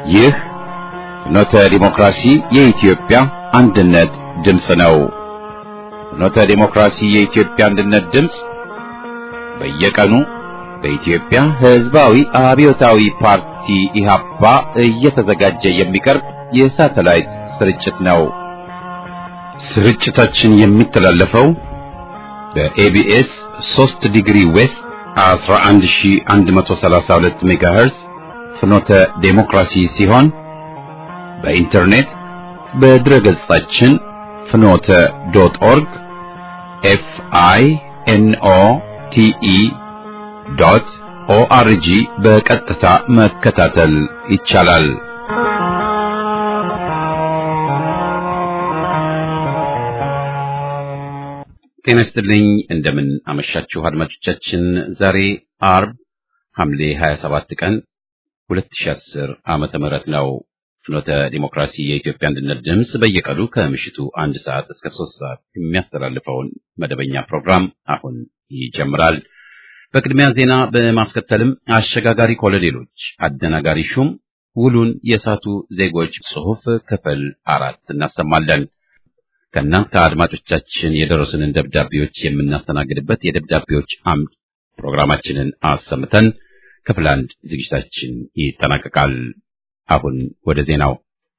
ይህ ፍኖተ ዲሞክራሲ የኢትዮጵያ አንድነት ድምፅ ነው። ፍኖተ ዲሞክራሲ የኢትዮጵያ አንድነት ድምፅ በየቀኑ በኢትዮጵያ ሕዝባዊ አብዮታዊ ፓርቲ ኢህአፓ እየተዘጋጀ የሚቀርብ የሳተላይት ስርጭት ነው። ስርጭታችን የሚተላለፈው በኤቢኤስ 3 ዲግሪ ዌስት 11132 ሜጋሄርዝ ፍኖተ ዴሞክራሲ ሲሆን በኢንተርኔት በድረገጻችን ፍኖተ ዶት ኦርግ ኤፍ አይ ኤን ኦ ቲ ኢ ዶት ኦአርጂ በቀጥታ መከታተል ይቻላል። ጤና ይስጥልኝ። እንደምን አመሻችሁ አድማጮቻችን። ዛሬ አርብ ሐምሌ 27 ቀን 2010 ዓመተ ምህረት ነው። ፍኖተ ዲሞክራሲ የኢትዮጵያ አንድነት ድምፅ በየቀኑ ከምሽቱ አንድ ሰዓት እስከ ሶስት ሰዓት የሚያስተላልፈውን መደበኛ ፕሮግራም አሁን ይጀምራል። በቅድሚያ ዜና በማስከተልም አሸጋጋሪ ኮሎኔሎች አደናጋሪ ሹም ውሉን የሳቱ ዜጎች ጽሑፍ ክፍል አራት እናሰማለን። ከእናንተ አድማጮቻችን የደረሱንን ደብዳቤዎች የምናስተናግድበት የደብዳቤዎች አምድ ፕሮግራማችንን አሰምተን ክፍል አንድ ዝግጅታችን ይጠናቀቃል። አሁን ወደ ዜናው።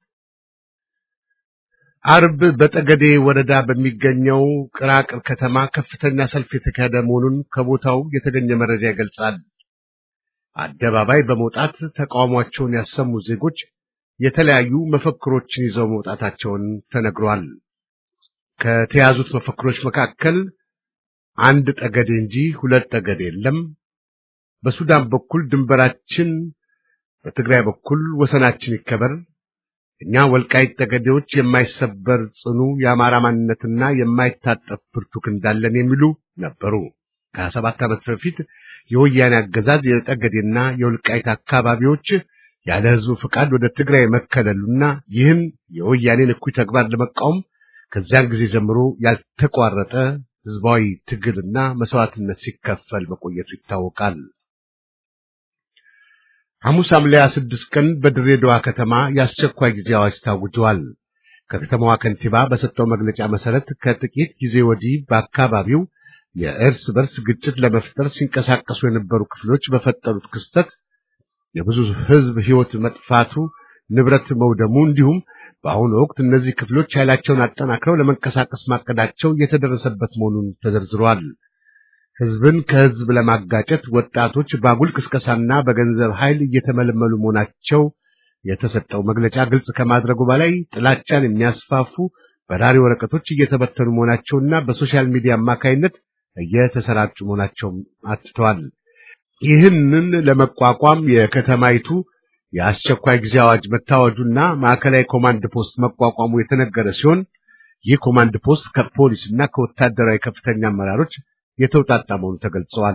አርብ በጠገዴ ወረዳ በሚገኘው ቅራቅር ከተማ ከፍተኛ ሰልፍ የተካሄደ መሆኑን ከቦታው የተገኘ መረጃ ይገልጻል። አደባባይ በመውጣት ተቃውሟቸውን ያሰሙ ዜጎች የተለያዩ መፈክሮችን ይዘው መውጣታቸውን ተነግሯል። ከተያዙት መፈክሮች መካከል አንድ ጠገዴ እንጂ ሁለት ጠገዴ የለም፣ በሱዳን በኩል ድንበራችን፣ በትግራይ በኩል ወሰናችን ይከበር፣ እኛ ወልቃይት ጠገዴዎች የማይሰበር ጽኑ የአማራ ማንነትና የማይታጠፍ ብርቱ ክንድ አለን የሚሉ ነበሩ። ከሀያ ሰባት ዓመት በፊት የወያኔ አገዛዝ የጠገዴና የወልቃይት አካባቢዎች ያለ ሕዝቡ ፈቃድ ወደ ትግራይ መከለሉና ይህን የወያኔን እኩይ ተግባር ለመቃወም ከዚያን ጊዜ ጀምሮ ያልተቋረጠ ሕዝባዊ ትግልና መስዋዕትነት ሲከፈል መቆየቱ ይታወቃል። ሐሙስ ሐምሌ 26 ቀን በድሬዳዋ ከተማ የአስቸኳይ ጊዜ አዋጅ ታውጇል። ከከተማዋ ከንቲባ በሰጠው መግለጫ መሰረት ከጥቂት ጊዜ ወዲህ በአካባቢው የእርስ በርስ ግጭት ለመፍጠር ሲንቀሳቀሱ የነበሩ ክፍሎች በፈጠሩት ክስተት የብዙ ሕዝብ ሕይወት መጥፋቱ፣ ንብረት መውደሙ እንዲሁም በአሁኑ ወቅት እነዚህ ክፍሎች ኃይላቸውን አጠናክረው ለመንቀሳቀስ ማቀዳቸው የተደረሰበት መሆኑን ተዘርዝሯል። ሕዝብን ከሕዝብ ለማጋጨት ወጣቶች በአጉል ቅስቀሳና በገንዘብ ኃይል እየተመለመሉ መሆናቸው የተሰጠው መግለጫ ግልጽ ከማድረጉ በላይ ጥላቻን የሚያስፋፉ በራሪ ወረቀቶች እየተበተኑ መሆናቸውና በሶሻል ሚዲያ አማካይነት እየተሰራጩ መሆናቸውም አትተዋል። ይህንን ለመቋቋም የከተማይቱ የአስቸኳይ ጊዜ አዋጅ መታወጁና ማዕከላዊ ኮማንድ ፖስት መቋቋሙ የተነገረ ሲሆን ይህ ኮማንድ ፖስት ከፖሊስና ከወታደራዊ ከፍተኛ አመራሮች የተውጣጣ መሆኑ ተገልጸዋል።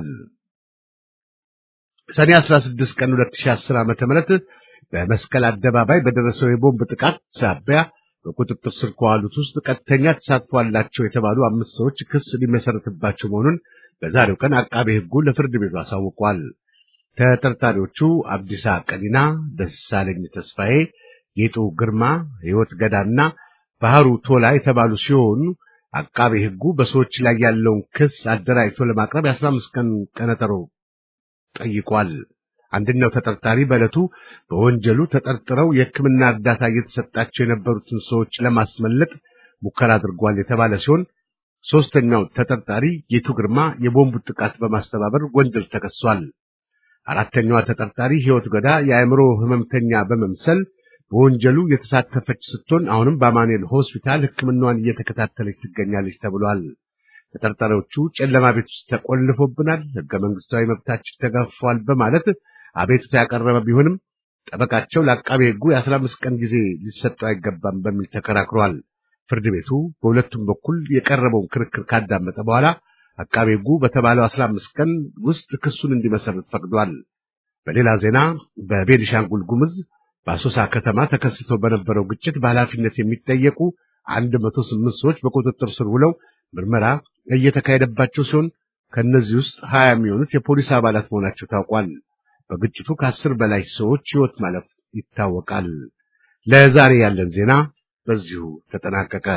ሰኔ 16 ቀን 2010 ዓ.ም በመስቀል አደባባይ በደረሰው የቦምብ ጥቃት ሳቢያ በቁጥጥር ስር ከዋሉት ውስጥ ቀጥተኛ ተሳትፎ አላቸው የተባሉ አምስት ሰዎች ክስ ሊመሰረትባቸው መሆኑን በዛሬው ቀን አቃቤ ሕጉ ለፍርድ ቤቱ አሳውቋል። ተጠርጣሪዎቹ አብዲሳ ቀዲና፣ ደሳለኝ ተስፋዬ፣ ጌጡ ግርማ፣ ሕይወት ገዳና ባህሩ ቶላ የተባሉ ሲሆኑ አቃቤ ሕጉ በሰዎች ላይ ያለውን ክስ አደራጅቶ ለማቅረብ የአስራ አምስት ቀን ቀነጠሮ ጠይቋል። አንደኛው ተጠርጣሪ በዕለቱ በወንጀሉ ተጠርጥረው የሕክምና እርዳታ እየተሰጣቸው የነበሩትን ሰዎች ለማስመለጥ ሙከራ አድርጓል የተባለ ሲሆን ሦስተኛው ተጠርጣሪ ጌቱ ግርማ የቦምቡ ጥቃት በማስተባበር ወንጀል ተከሷል። አራተኛዋ ተጠርጣሪ ሕይወት ገዳ የአእምሮ ሕመምተኛ በመምሰል በወንጀሉ የተሳተፈች ስትሆን አሁንም በአማኑኤል ሆስፒታል ሕክምናዋን እየተከታተለች ትገኛለች ተብሏል። ተጠርጣሪዎቹ ጨለማ ቤት ውስጥ ተቆልፎብናል፣ ሕገ መንግሥታዊ መብታችን ተገፏል በማለት አቤቱታ ያቀረበ ቢሆንም ጠበቃቸው ለአቃቤ ሕጉ የአስራ አምስት ቀን ጊዜ ሊሰጠው አይገባም በሚል ተከራክሯል። ፍርድ ቤቱ በሁለቱም በኩል የቀረበውን ክርክር ካዳመጠ በኋላ አቃቤ ሕጉ በተባለው አስራ አምስት ቀን ውስጥ ክሱን እንዲመሰርት ፈቅዷል። በሌላ ዜና በቤኒሻንጉል ጉሙዝ በአሶሳ ከተማ ተከስቶ በነበረው ግጭት በኃላፊነት የሚጠየቁ አንድ መቶ ስምንት ሰዎች በቁጥጥር ስር ውለው ምርመራ እየተካሄደባቸው ሲሆን ከእነዚህ ውስጥ ሀያ የሚሆኑት የፖሊስ አባላት መሆናቸው ታውቋል። በግጭቱ ከአስር በላይ ሰዎች ሕይወት ማለፍ ይታወቃል። ለዛሬ ያለን ዜና በዚሁ ተጠናቀቀ።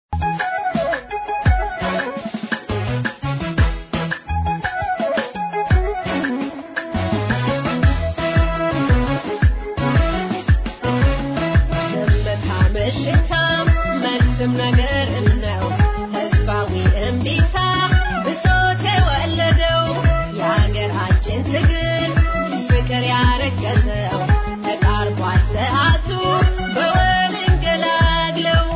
ነገርም ነው ህዝባዊ እምቢታ ብሶት የወለደው የሀገራችን ትግል ፍቅር ያረገዘው ተቃርቧል ሰዓቱ በወል እንገላግለው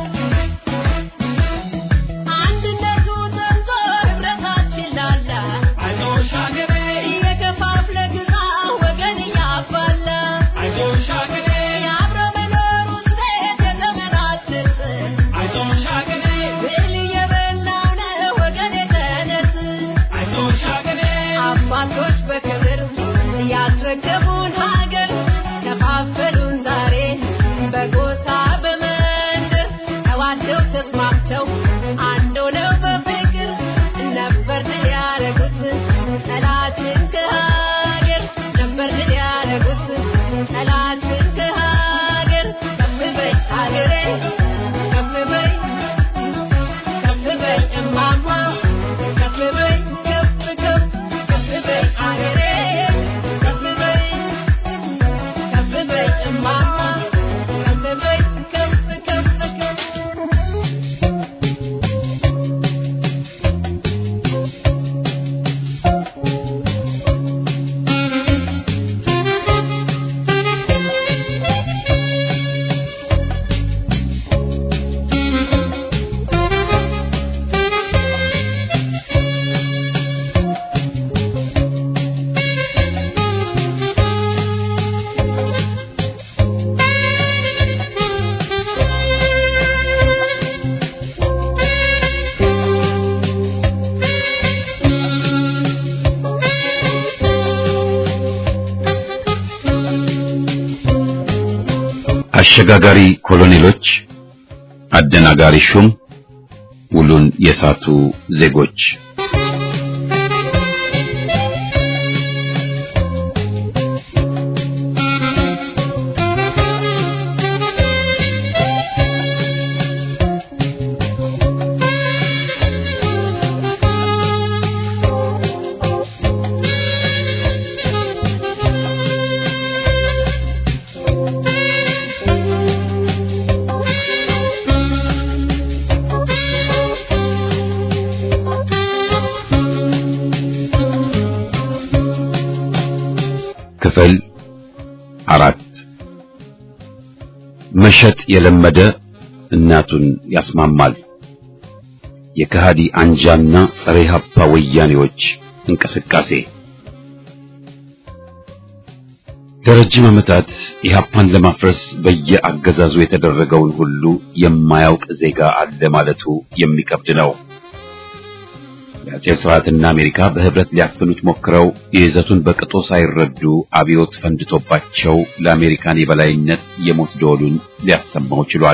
አንድነቱ ጠንቶ ህብረታችን ላላ አይዞሽ ሀገሬ እየከፋፍለ ግዛ ወገን እያባላ አይዞሽ ሀገሬ የአብሮ መኖር ውጤት የዘመናት ስርጥ አይዞሽ ሀገሬ ብል እየበላው ነው ወገን የተነስ አይዞሽ ሀገሬ አባቶች በክብር ያስረከቡን ሀገር ከፋፈሉን ዛሬ በጎሳ በመንደር ተዋደው ተስማምተው አንድ ሆነው በፍቅር ነበር ድል ያረጉት ጠላትን ከሀገር ነበር ድል ያረጉት ጠላትን ከሀገር ከፍ በይ ሀገሬ ከፍ በይ ከፍ በይ እማማ ከፍ በይ ከፍ ከፍ ከፍ በይ አገሬ ከፍ በይ ከፍ በይ እማማ ከፍ በይ ከፍ ከፍ ከፍ አሸጋጋሪ ኮሎኔሎች፣ አደናጋሪ ሹም፣ ውሉን የሳቱ ዜጎች ክፍል አራት መሸጥ የለመደ እናቱን ያስማማል። የከሃዲ አንጃና ጸረ ኢህአፓ ወያኔዎች እንቅስቃሴ ለረጅም ዓመታት ኢህአፓን ለማፍረስ በየአገዛዙ የተደረገውን ሁሉ የማያውቅ ዜጋ አለ ማለቱ የሚከብድ ነው። የአጼው ስርዓትና አሜሪካ በህብረት ሊያፍኑት ሞክረው የይዘቱን በቅጡ ሳይረዱ አብዮት ፈንድቶባቸው ለአሜሪካን የበላይነት የሞት ደወሉን ሊያሰማው ችሏል።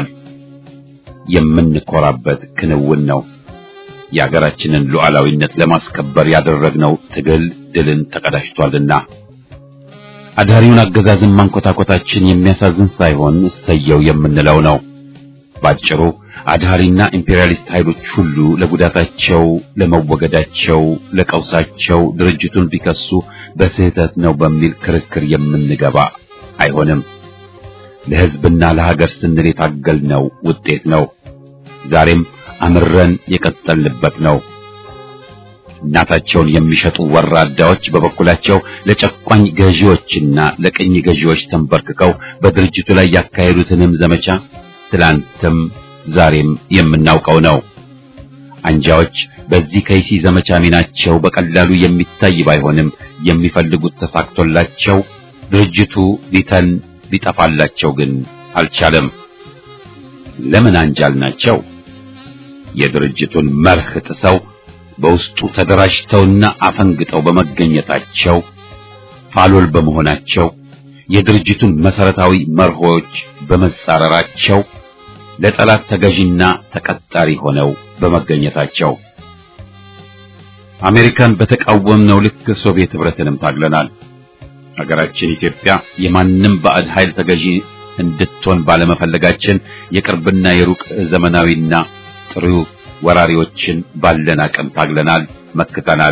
የምንኮራበት ክንውን ነው። የአገራችንን ሉዓላዊነት ለማስከበር ያደረግነው ትግል ድልን ተቀዳጅቷልና አዳሪውን አገዛዝን ማንኮታኮታችን የሚያሳዝን ሳይሆን እሰየው የምንለው ነው። ባጭሩ አድሃሪና ኢምፔሪያሊስት ኃይሎች ሁሉ ለጉዳታቸው፣ ለመወገዳቸው፣ ለቀውሳቸው ድርጅቱን ቢከሱ በስህተት ነው በሚል ክርክር የምንገባ አይሆንም። ለሕዝብና ለሀገር ስንል የታገልነው ውጤት ነው። ዛሬም አምረን የቀጠልንበት ነው። እናታቸውን የሚሸጡ ወራዳዎች በበኩላቸው ለጨቋኝ ገዢዎችና ለቅኝ ገዢዎች ተንበርክከው በድርጅቱ ላይ ያካሄዱትንም ዘመቻ ትላንትም ዛሬም የምናውቀው ነው። አንጃዎች በዚህ ከይሲ ዘመቻ ሚናቸው በቀላሉ የሚታይ ባይሆንም የሚፈልጉት ተሳክቶላቸው ድርጅቱ ሊተን ሊጠፋላቸው ግን አልቻለም። ለምን አንጃል ናቸው? የድርጅቱን መርህ ጥሰው በውስጡ ተደራጅተውና አፈንግጠው በመገኘታቸው ፋሎል በመሆናቸው የድርጅቱን መሰረታዊ መርሆች በመጻረራቸው ለጠላት ተገዥና ተቀጣሪ ሆነው በመገኘታቸው አሜሪካን በተቃወምነው ልክ ሶቪየት ህብረትንም ታግለናል። ሀገራችን ኢትዮጵያ የማንም ባዕድ ኃይል ተገዢ እንድትሆን ባለመፈለጋችን የቅርብና የሩቅ ዘመናዊና ጥሩ ወራሪዎችን ባለን አቅም ታግለናል፣ መክተናል።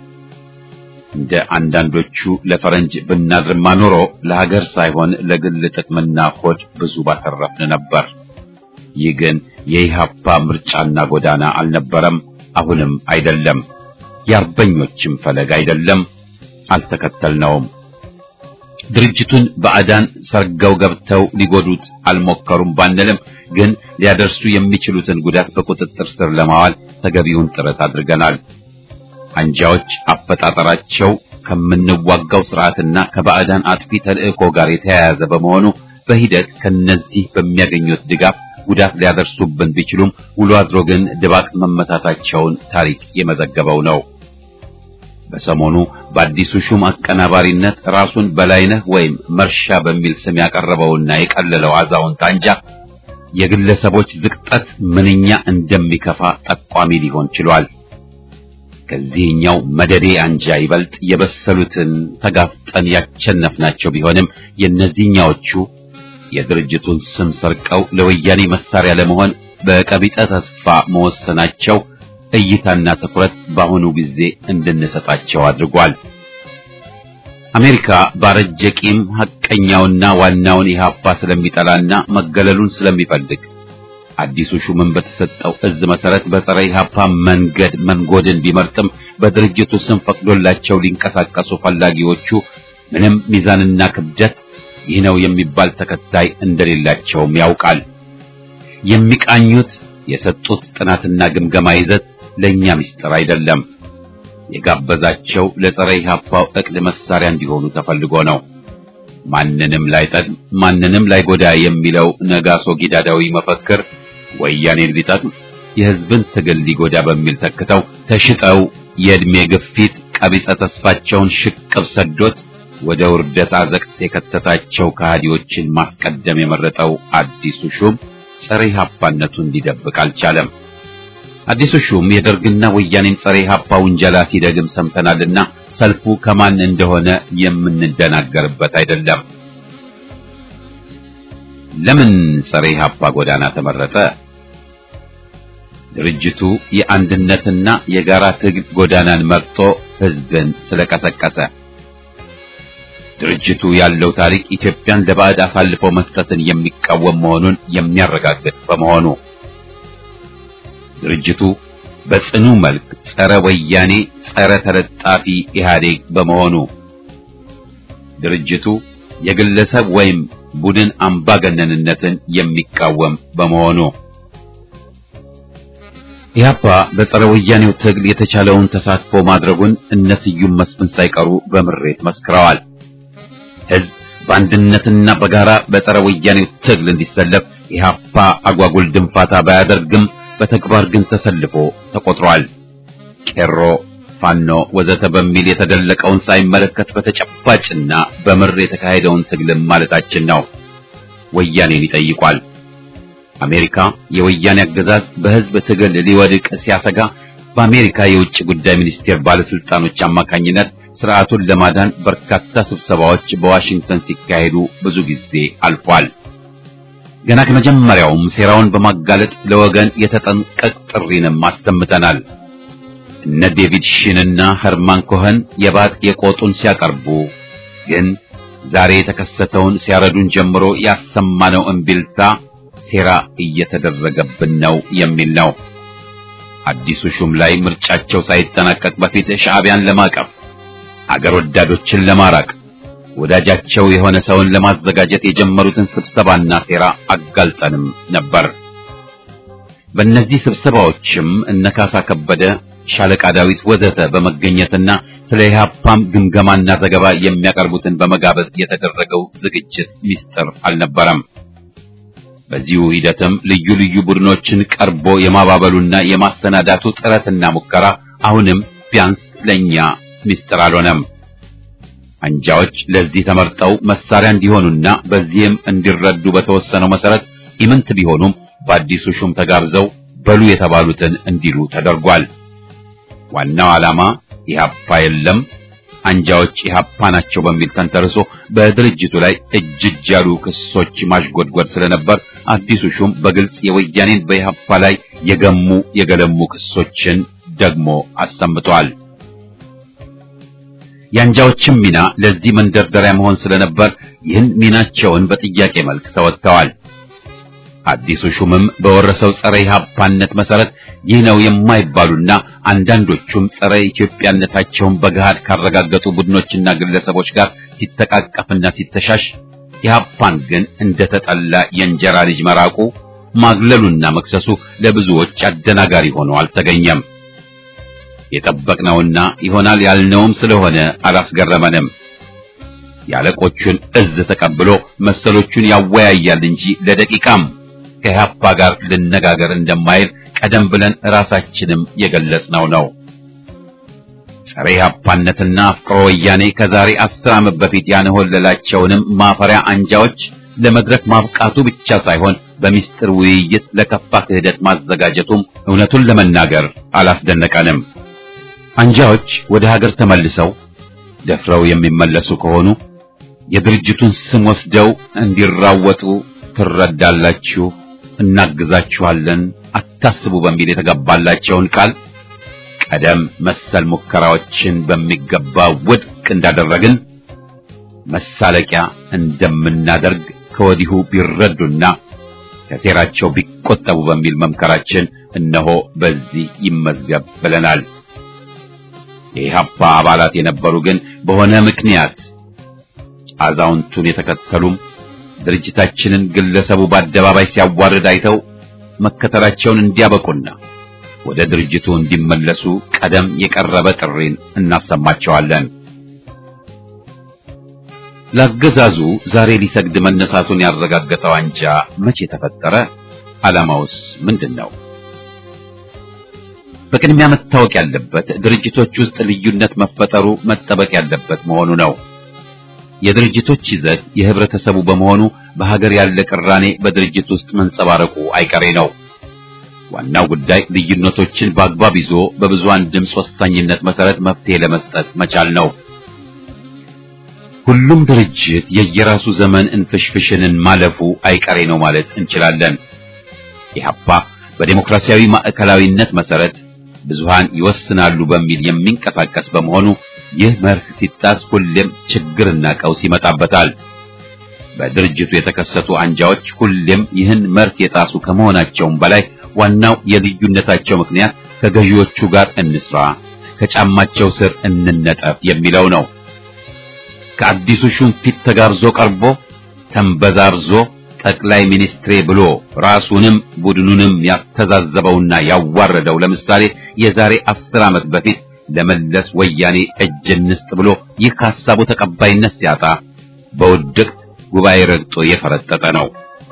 እንደ አንዳንዶቹ ለፈረንጅ ብናድርማ ኖሮ ለሀገር ሳይሆን ለግል ጥቅምና ሆድ ብዙ ባተረፍን ነበር። ይህ ግን የኢህአፓ ምርጫና ጎዳና አልነበረም፣ አሁንም አይደለም፣ የአርበኞችም ፈለግ አይደለም፣ አልተከተልነውም። ድርጅቱን ባዕዳን ሰርገው ገብተው ሊጎዱት አልሞከሩም ባንልም ግን ሊያደርሱ የሚችሉትን ጉዳት በቁጥጥር ስር ለማዋል ተገቢውን ጥረት አድርገናል። አንጃዎች አፈጣጠራቸው ከምንዋጋው ስርዓትና ከባዕዳን አጥፊ ተልእኮ ጋር የተያያዘ በመሆኑ በሂደት ከነዚህ በሚያገኙት ድጋፍ ጉዳት ሊያደርሱብን ቢችሉም ውሎ አድሮ ግን ድባቅ መመታታቸውን ታሪክ የመዘገበው ነው። በሰሞኑ በአዲሱ ሹም አቀናባሪነት ራሱን በላይነህ ወይም መርሻ በሚል ስም ያቀረበውና የቀለለው አዛውንት አንጃ የግለሰቦች ዝቅጠት ምንኛ እንደሚከፋ ጠቋሚ ሊሆን ችሏል። ከዚህኛው መደዴ አንጃ ይበልጥ የበሰሉትን ተጋፍጠን ያቸነፍናቸው ቢሆንም የእነዚህኛዎቹ የድርጅቱን ስም ሰርቀው ለወያኔ መሳሪያ ለመሆን በቀቢጠ ተስፋ መወሰናቸው እይታና ትኩረት በአሁኑ ጊዜ እንድንሰጣቸው አድርጓል። አሜሪካ ባረጀ ቂም ሐቀኛውና ዋናውን ኢህአፓ ስለሚጠላና መገለሉን ስለሚፈልግ አዲሱ ሹምን በተሰጠው እዝ መሰረት በጸረ ኢህአፓ መንገድ መንጎድን ቢመርጥም በድርጅቱ ስም ፈቅዶላቸው ሊንቀሳቀሱ ፈላጊዎቹ ምንም ሚዛንና ክብደት ይህ ነው የሚባል ተከታይ እንደሌላቸውም ያውቃል። የሚቃኙት የሰጡት ጥናትና ግምገማ ይዘት ለኛ ምስጢር አይደለም። የጋበዛቸው ለጸረ ኢህአፓው እቅድ መሳሪያ እንዲሆኑ ተፈልጎ ነው። ማንንም ላይጠቅም ማንንም ላይጎዳ የሚለው ነጋሶ ጊዳዳዊ መፈክር ወያኔን ሊጠቅም የህዝብን ትግል ሊጎዳ በሚል ተክተው ተሽጠው የእድሜ ግፊት ቀቢጸ ተስፋቸውን ሽቅብ ሰዶት ወደ ውርደት አዘቅት የከተታቸው ከሃዲዎችን ማስቀደም የመረጠው አዲሱ ሹም ጸረ ኢህአፓነቱን ሊደብቅ አልቻለም። አዲሱ ሹም የደርግና ወያኔን ጸረ ኢህአፓ ውንጀላ ሲደግም ሰምተናልና ሰልፉ ከማን እንደሆነ የምንደናገርበት አይደለም። ለምን ጸረ ኢህአፓ ጎዳና ተመረጠ? ድርጅቱ የአንድነትና የጋራ ትግል ጎዳናን መርጦ ህዝብን ስለቀሰቀሰ ድርጅቱ ያለው ታሪክ ኢትዮጵያን ለባዕድ አሳልፎ መስጠትን የሚቃወም መሆኑን የሚያረጋግጥ በመሆኑ ድርጅቱ በጽኑ መልክ ጸረ ወያኔ፣ ጸረ ተለጣፊ ኢህአዴግ በመሆኑ ድርጅቱ የግለሰብ ወይም ቡድን አምባገነንነትን የሚቃወም በመሆኑ ኢህአፓ በጸረ ወያኔው ትግል የተቻለውን ተሳትፎ ማድረጉን እነ ስዩም መስፍን ሳይቀሩ በምሬት መስክረዋል። ህዝብ በአንድነትና በጋራ በጸረ ወያኔው ትግል እንዲሰለፍ ኢህአፓ አጓጉል ድንፋታ ባያደርግም በተግባር ግን ተሰልፎ ተቆጥሯል። ቄሮ፣ ፋኖ ወዘተ በሚል የተደለቀውን ሳይመለከት በተጨባጭና በምር የተካሄደውን ትግልም ማለታችን ነው። ወያኔን ይጠይቋል። አሜሪካ የወያኔ አገዛዝ በህዝብ ትግል ሊወድቅ ሲያሰጋ በአሜሪካ የውጭ ጉዳይ ሚኒስቴር ባለስልጣኖች አማካኝነት ስርዓቱን ለማዳን በርካታ ስብሰባዎች በዋሽንግተን ሲካሄዱ ብዙ ጊዜ አልፏል። ገና ከመጀመሪያውም ሴራውን በማጋለጥ ለወገን የተጠንቀቅ ጥሪንም አሰምተናል። እነ ዴቪድ ሺንና ኸርማን ኮኸን የባጥ የቆጡን ሲያቀርቡ ግን ዛሬ የተከሰተውን ሲያረዱን ጀምሮ ያሰማነው እምቢልታ ሴራ እየተደረገብን ነው የሚል ነው። አዲሱ ሹም ላይ ምርጫቸው ሳይጠናቀቅ በፊት ሻዕቢያን ለማቀፍ አገር ወዳዶችን ለማራቅ ወዳጃቸው የሆነ ሰውን ለማዘጋጀት የጀመሩትን ስብሰባና ሴራ አጋልጠንም ነበር። በእነዚህ ስብሰባዎችም እነ ካሳ ከበደ፣ ሻለቃ ዳዊት ወዘተ በመገኘትና ስለ ኢህአፓም ግምገማና ዘገባ የሚያቀርቡትን በመጋበዝ የተደረገው ዝግጅት ሚስጥር አልነበረም። በዚሁ ሂደትም ልዩ ልዩ ቡድኖችን ቀርቦ የማባበሉና የማሰናዳቱ ጥረትና ሙከራ አሁንም ቢያንስ ለኛ ሚስጥር አልሆነም። አንጃዎች ለዚህ ተመርጠው መሳሪያ እንዲሆኑና በዚህም እንዲረዱ በተወሰነው መሰረት ኢምንት ቢሆኑም በአዲሱ ሹም ተጋብዘው በሉ የተባሉትን እንዲሉ ተደርጓል። ዋናው ዓላማ ኢህአፓ የለም አንጃዎች ኢህአፓ ናቸው በሚል ተንተርሶ በድርጅቱ ላይ እጅ እጅ ያሉ ክሶች ማሽጎድጎድ ስለነበር አዲሱ ሹም በግልጽ የወያኔን በኢህአፓ ላይ የገሙ የገለሙ ክሶችን ደግሞ አሰምቷል። የአንጃዎችም ሚና ለዚህ መንደርደሪያ መሆን ስለነበር ይህን ሚናቸውን በጥያቄ መልክ ተወጥተዋል። አዲሱ ሹምም በወረሰው ጸረ ኢህአፓነት መሰረት ይህ ነው የማይባሉና አንዳንዶቹም ጸረ ኢትዮጵያነታቸውን በገሃድ ካረጋገጡ ቡድኖችና ግለሰቦች ጋር ሲተቃቀፍና ሲተሻሽ ኢህአፓን ግን እንደተጠላ የእንጀራ ልጅ መራቁ ማግለሉና መክሰሱ ለብዙዎች አደናጋሪ ሆኖ አልተገኘም። የጠበቅነውና ይሆናል ያልነውም ስለሆነ አላስገረመንም። የአለቆቹን እዝ ተቀብሎ መሰሎቹን ያወያያል እንጂ ለደቂቃም ከኢህአፓ ጋር ልነጋገር እንደማይል ቀደም ብለን ራሳችንም የገለጽነው ነው። ጸረ ኢህአፓነትና አፍቅሮ ወያኔ ከዛሬ አስር ዓመት በፊት ያንሆለላቸውንም ማፈሪያ አንጃዎች ለመድረክ ማብቃቱ ብቻ ሳይሆን በሚስጥር ውይይት ለከፋ ክህደት ማዘጋጀቱም እውነቱን ለመናገር አላስደነቀንም። አንጃዎች ወደ ሀገር ተመልሰው ደፍረው የሚመለሱ ከሆኑ የድርጅቱን ስም ወስደው እንዲራወጡ ትረዳላችሁ፣ እናግዛችኋለን፣ አታስቡ በሚል የተገባላቸውን ቃል ቀደም መሰል ሙከራዎችን በሚገባ ውድቅ እንዳደረግን መሳለቂያ እንደምናደርግ ከወዲሁ ቢረዱና ከሴራቸው ቢቆጠቡ በሚል መምከራችን እነሆ በዚህ ይመዝገብ ብለናል። የኢህአፓ አባላት የነበሩ ግን በሆነ ምክንያት አዛውንቱን የተከተሉም ድርጅታችንን ግለሰቡ በአደባባይ ሲያዋርድ አይተው መከተላቸውን እንዲያበቁና ወደ ድርጅቱ እንዲመለሱ ቀደም የቀረበ ጥሪን እናሰማቸዋለን። ለአገዛዙ ዛሬ ሊሰግድ መነሳቱን ያረጋገጠው አንጃ መቼ ተፈጠረ? ዓላማውስ ምንድን ነው? በቅድሚያ መታወቅ ያለበት ድርጅቶች ውስጥ ልዩነት መፈጠሩ መጠበቅ ያለበት መሆኑ ነው። የድርጅቶች ይዘት የህብረተሰቡ በመሆኑ በሀገር ያለ ቅራኔ በድርጅት ውስጥ መንጸባረቁ አይቀሬ ነው። ዋናው ጉዳይ ልዩነቶችን በአግባብ ይዞ በብዙሃን ድምፅ ወሳኝነት መሰረት መፍትሄ ለመስጠት መቻል ነው። ሁሉም ድርጅት የየራሱ ዘመን እንፍሽፍሽንን ማለፉ አይቀሬ ነው ማለት እንችላለን። ኢህአፓ በዴሞክራሲያዊ ማዕከላዊነት መሰረት ብዙሃን ይወስናሉ በሚል የሚንቀሳቀስ በመሆኑ ይህ መርህ ሲጣስ ሁሌም ችግርና ቀውስ ይመጣበታል። በድርጅቱ የተከሰቱ አንጃዎች ሁሌም ይህን መርህ የጣሱ ከመሆናቸውም በላይ ዋናው የልዩነታቸው ምክንያት ከገዢዎቹ ጋር እንስራ፣ ከጫማቸው ስር እንነጠፍ የሚለው ነው። ከአዲሱ ሹም ፊት ተጋብዞ ቀርቦ ተንበዛርዞ ጠቅላይ ሚኒስትሬ ብሎ ራሱንም ቡድኑንም ያስተዛዘበውና ያዋረደው ለምሳሌ የዛሬ አስር ዓመት በፊት ለመለስ ወያኔ እጅ እንስጥ ብሎ ይህ ከሀሳቡ ተቀባይነት ሲያጣ በውድቅት ጉባኤ ረግጦ የፈረጠጠ ነው።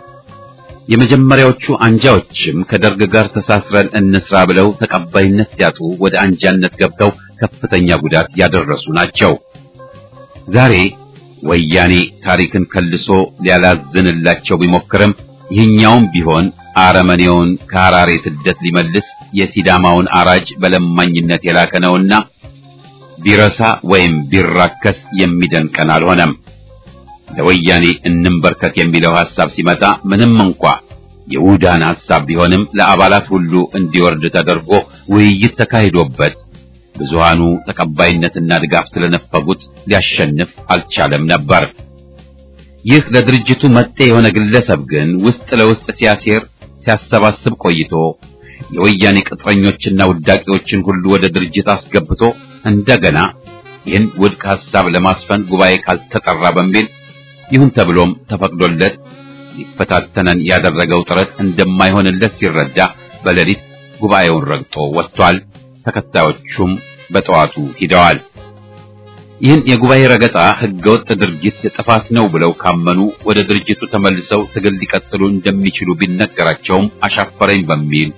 የመጀመሪያዎቹ አንጃዎችም ከደርግ ጋር ተሳስረን እንስራ ብለው ተቀባይነት ሲያጡ ወደ አንጃነት ገብተው ከፍተኛ ጉዳት ያደረሱ ናቸው። ዛሬ ወያኔ ታሪክን ከልሶ ሊያላዝንላቸው ቢሞክርም ይህኛውም ቢሆን አረመኔውን ከሐራሬ ስደት ሊመልስ የሲዳማውን አራጅ በለማኝነት የላከ ነውና ቢረሳ ወይም ቢራከስ የሚደንቀን አልሆነም። ለወያኔ እንንበርከክ የሚለው ሐሳብ ሲመጣ ምንም እንኳ የውዳን ሐሳብ ቢሆንም ለአባላት ሁሉ እንዲወርድ ተደርጎ ውይይት ተካሂዶበት ብዙሃኑ ተቀባይነትና ድጋፍ ስለነፈጉት ሊያሸንፍ አልቻለም ነበር። ይህ ለድርጅቱ መጤ የሆነ ግለሰብ ግን ውስጥ ለውስጥ ሲያሴር ሲያሰባስብ ቆይቶ የወያኔ ቅጥረኞችና ውዳቂዎችን ሁሉ ወደ ድርጅት አስገብቶ እንደገና ይህን ውድቅ ሐሳብ ለማስፈን ጉባኤ ካልተጠራ በሚል ይሁን ተብሎም ተፈቅዶለት ሊፈታተነን ያደረገው ጥረት እንደማይሆንለት ሲረዳ በሌሊት ጉባኤውን ረግጦ ወጥቷል። ተከታዮቹም በጠዋቱ ሂደዋል። ይህን የጉባኤ ረገጣ ህገወጥ ድርጊት ጥፋት ነው ብለው ካመኑ ወደ ድርጅቱ ተመልሰው ትግል ሊቀጥሉ እንደሚችሉ ቢነገራቸውም አሻፈረኝ በሚል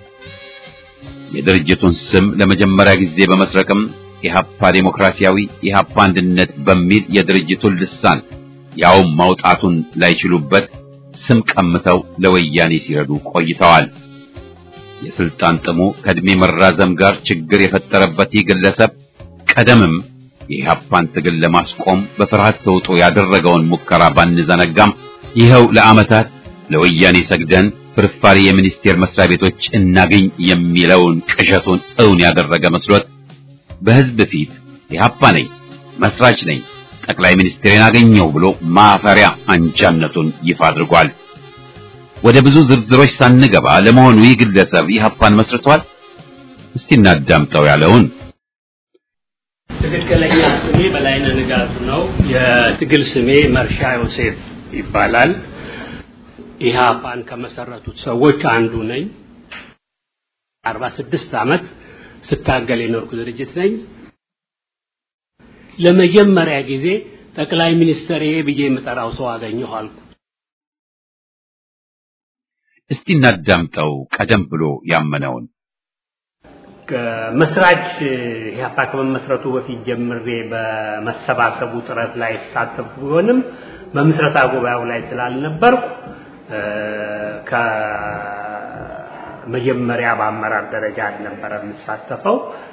የድርጅቱን ስም ለመጀመሪያ ጊዜ በመስረቅም ኢህአፓ ዴሞክራሲያዊ ኢህአፓ አንድነት በሚል የድርጅቱን ልሳን ያውም ማውጣቱን ላይችሉበት ስም ቀምተው ለወያኔ ሲረዱ ቆይተዋል። የስልጣን ጥሙ ከእድሜ መራዘም ጋር ችግር የፈጠረበት ይህ ግለሰብ ቀደምም የኢህአፓን ትግል ለማስቆም በፍርሃት ተውጦ ያደረገውን ሙከራ ባንዘነጋም ይኸው ለዓመታት ለወያኔ ሰግደን ፍርፋሪ የሚኒስቴር መስሪያ ቤቶች እናገኝ የሚለውን ቅዠቱን እውን ያደረገ መስሎት በህዝብ ፊት ኢህአፓ ነኝ፣ መስራች ነኝ፣ ጠቅላይ ሚኒስትሬን አገኘው ብሎ ማፈሪያ አንጃነቱን ይፋ አድርጓል። ወደ ብዙ ዝርዝሮች ሳንገባ ለመሆኑ ይህ ግለሰብ ኢህአፓን መስርቷል? እስቲ እናዳምጠው ያለውን ትክክለኛ ስሜ በላይነህ ንጋቱ ነው። የትግል ስሜ መርሻ ዮሴፍ ይባላል። ኢህአፓን ከመሰረቱት ሰዎች አንዱ ነኝ። አርባ ስድስት ዓመት ስታገል የኖርኩ ድርጅት ነኝ። ለመጀመሪያ ጊዜ ጠቅላይ ሚኒስትር ብዬ የምጠራው ሰው አገኘሁ አልኩ። እስቲ እናዳምጠው ቀደም ብሎ ያመነውን መስራች ኢህአፓ ከመመስረቱ በፊት ጀምሬ በመሰባሰቡ ጥረት ላይ ተሳተፉ ቢሆንም በምስረታ ጉባኤው ላይ ስላልነበርኩ ከመጀመሪያ በአመራር ደረጃ አልነበረ የምሳተፈው።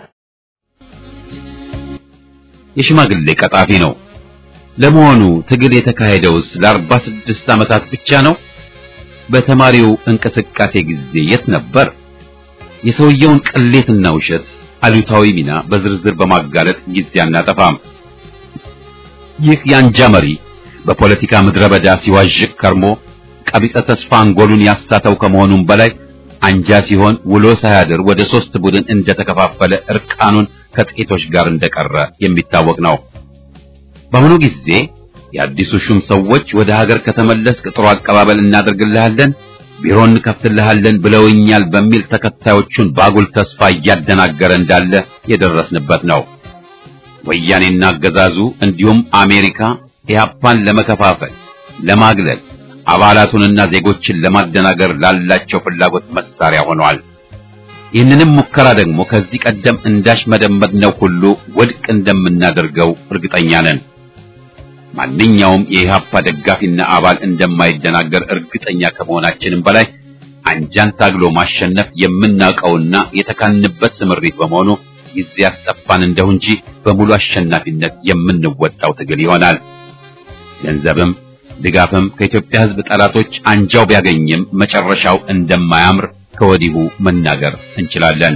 የሽማግሌ ቀጣፊ ነው። ለመሆኑ ትግል የተካሄደውስ ለአርባ ስድስት ዓመታት ብቻ ነው? በተማሪው እንቅስቃሴ ጊዜ የት ነበር? የሰውየውን ቅሌትና ውሸት አሉታዊ ሚና በዝርዝር በማጋለጥ ጊዜ አናጠፋም። ይህ የአንጃ መሪ በፖለቲካ ምድረ በዳ ሲዋዥቅ ከርሞ ቀቢጸ ተስፋ አንጎሉን ያሳተው ከመሆኑም በላይ አንጃ ሲሆን ውሎ ሳያድር ወደ ሶስት ቡድን እንደተከፋፈለ እርቃኑን ከጥቂቶች ጋር እንደቀረ የሚታወቅ ነው። በአሁኑ ጊዜ የአዲሱ ሹም ሰዎች ወደ ሀገር ከተመለስክ ጥሩ አቀባበል እናደርግልሃለን፣ ቢሮ እንከፍትልሃለን ብለውኛል በሚል ተከታዮቹን ባጉል ተስፋ እያደናገረ እንዳለ የደረስንበት ነው። ወያኔና አገዛዙ እንዲሁም አሜሪካ ኢህአፓን ለመከፋፈል፣ ለማግለል አባላቱንና ዜጎችን ለማደናገር ላላቸው ፍላጎት መሳሪያ ሆነዋል። ይህንንም ሙከራ ደግሞ ከዚህ ቀደም እንዳሽመደመድነው ሁሉ ውድቅ እንደምናደርገው እርግጠኛ ነን። ማንኛውም የኢህአፓ ደጋፊና አባል እንደማይደናገር እርግጠኛ ከመሆናችንም በላይ አንጃን ታግሎ ማሸነፍ የምናውቀውና የተካንበት ስምሪት በመሆኑ ጊዜ ያስጠፋን እንደው እንጂ በሙሉ አሸናፊነት የምንወጣው ትግል ይሆናል። ገንዘብም ድጋፍም ከኢትዮጵያ ሕዝብ ጠላቶች አንጃው ቢያገኝም መጨረሻው እንደማያምር ከወዲሁ መናገር እንችላለን።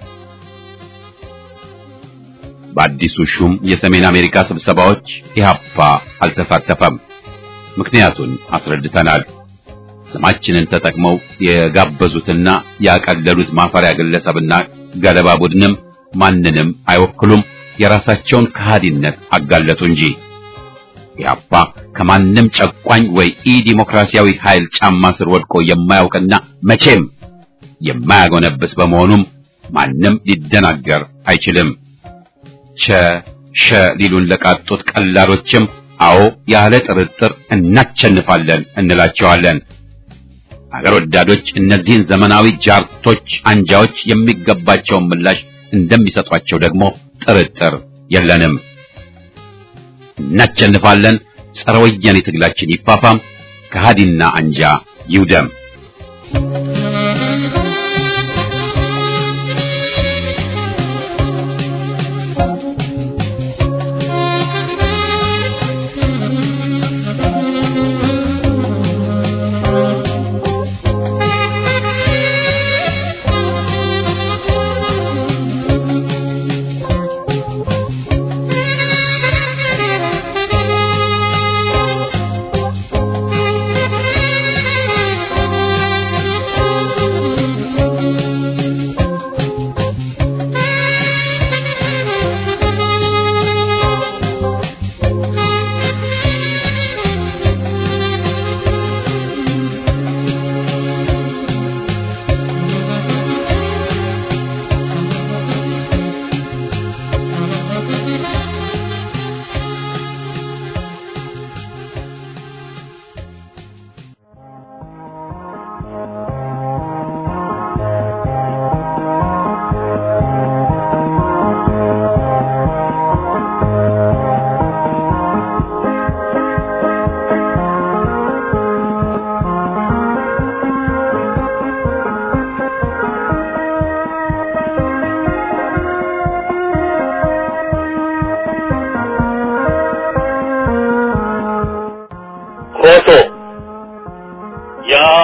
በአዲሱ ሹም የሰሜን አሜሪካ ስብሰባዎች ኢህአፓ አልተሳተፈም። ምክንያቱን አስረድተናል። ስማችንን ተጠቅመው የጋበዙትና ያቀለሉት ማፈሪያ ግለሰብና ገለባ ቡድንም ማንንም አይወክሉም። የራሳቸውን ከሃዲነት አጋለጡ እንጂ ኢህአፓ ከማንም ጨቋኝ ወይ ኢ ዲሞክራሲያዊ ኃይል ጫማ ስር ወድቆ የማያውቅና መቼም የማያጎነብስ በመሆኑም ማንም ሊደናገር አይችልም። ቸ ሸ ሊሉን ለቃጡት ቀላሎችም አዎ ያለ ጥርጥር እናቸንፋለን እንላቸዋለን። አገር ወዳዶች እነዚህን ዘመናዊ ጃርቶች አንጃዎች የሚገባቸውን ምላሽ እንደሚሰጧቸው ደግሞ ጥርጥር የለንም። እናቸንፋለን። ጸረ ወያኔ ትግላችን ይፋፋም፣ ከሃዲና አንጃ ይውደም። Thank you.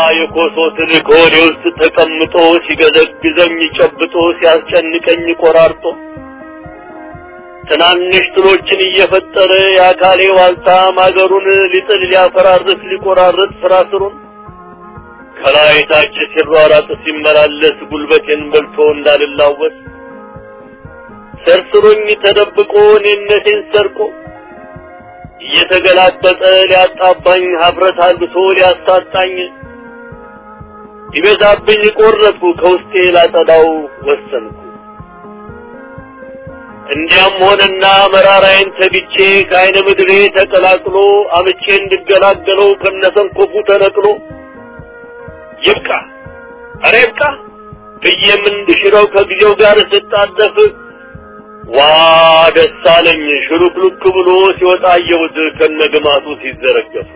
የኮሶ ትል ከሆዴ ውስጥ ተቀምጦ ሲገዘግዘኝ ጨብጦ ሲያስጨንቀኝ ቆራርጦ ትናንሽ ጥሎችን እየፈጠረ የአካሌ ዋልታ ማገሩን ሊጥል ሊያፈራርስ ሊቆራርጥ ስራ ስሩን ከላይ ታች ሲሯራጥ ሲመላለስ ጉልበቴን በልቶ እንዳልላወስ ሰርስሮኝ ተደብቆ እኔነቴን ሰርቆ እየተገላበጠ ሊያጣባኝ ሀፍረት አልብሶ ሊያሳጣኝ ይበዛብኝ ቆረጥኩ ከውስጤ ላጸዳው ወሰንኩ። እንዲያም ሆነና መራራዬን ተግቼ ከአይነ ምድሬ ተቀላቅሎ አምቼ እንድገላገለው ከነሰንኮፉ ተነቅሎ ይብቃ ኧረ ይብቃ ብዬም እንድሽረው ከጊዜው ጋር ስጣደፍ ዋ ደስ አለኝ ሽሉክሉክ ብሎ ሲወጣ አየሁት ከነግማቱ ሲዘረገፉ።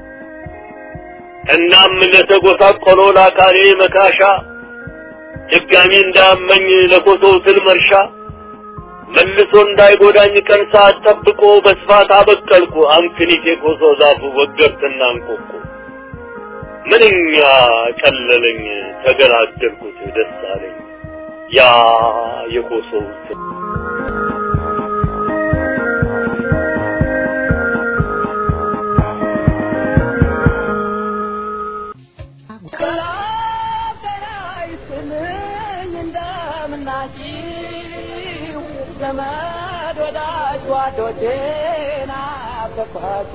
እናም ለተጎሳቆለው ለአካሌ መካሻ ድጋሚ እንዳመኝ ለኮሶው ትል መርሻ መልሶ እንዳይጎዳኝ ቀን ሰዓት ጠብቆ በስፋት አበቀልኩ አምክኒት የኮሶ ዛፉ ወገብትና እንቆቁ ምንኛ ቀለለኝ ተገላገልኩት ደስ አለኝ ያ የኮሶው ትል ዘመድ ወዳጅ ጓዶቼና ፈኳሲ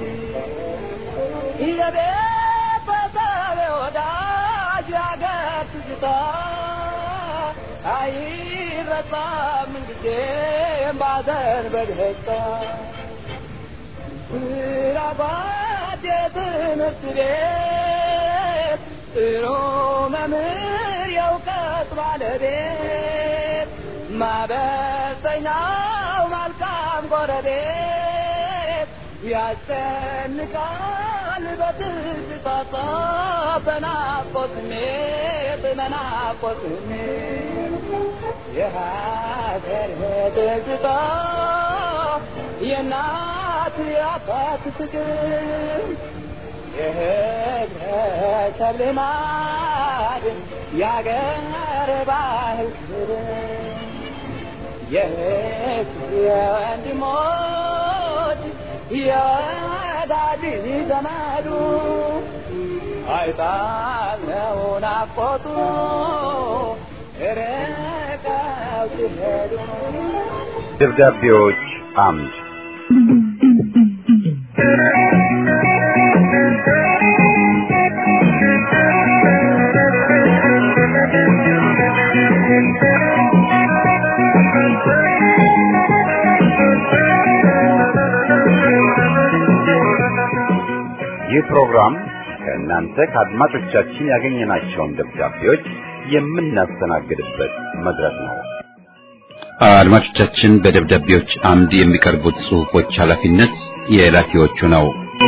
የቤተሰብ ወዳጅ ያገር ትዝታ አይረሳም ጊዜም ባዘን በደስታ ስራባት የትምህርት ቤት ጥሩ መምህር የእውቀት ባለቤት ማበሰኛው መልካም ጎረቤት ያስጨንቃል በትዝታ በናፍቆት ስሜት በናፍቆት ስሜት የሀገር ትዝታ የእናት የአባት ፍቅር የህብረተሰብ ልማድ የአገር ባህል ክብር የእህት የወንድሞች የወዳጅ ዘመዱ አይጣለው ናፍቆቱ ርቀው ሲሄዱ ደብዳቤዎች አምድ ይህ ፕሮግራም ከእናንተ ከአድማጮቻችን ያገኘናቸውን ደብዳቤዎች የምናስተናግድበት መድረክ ነው። አድማጮቻችን በደብዳቤዎች አምድ የሚቀርቡት ጽሑፎች ኃላፊነት የላኪዎቹ ነው።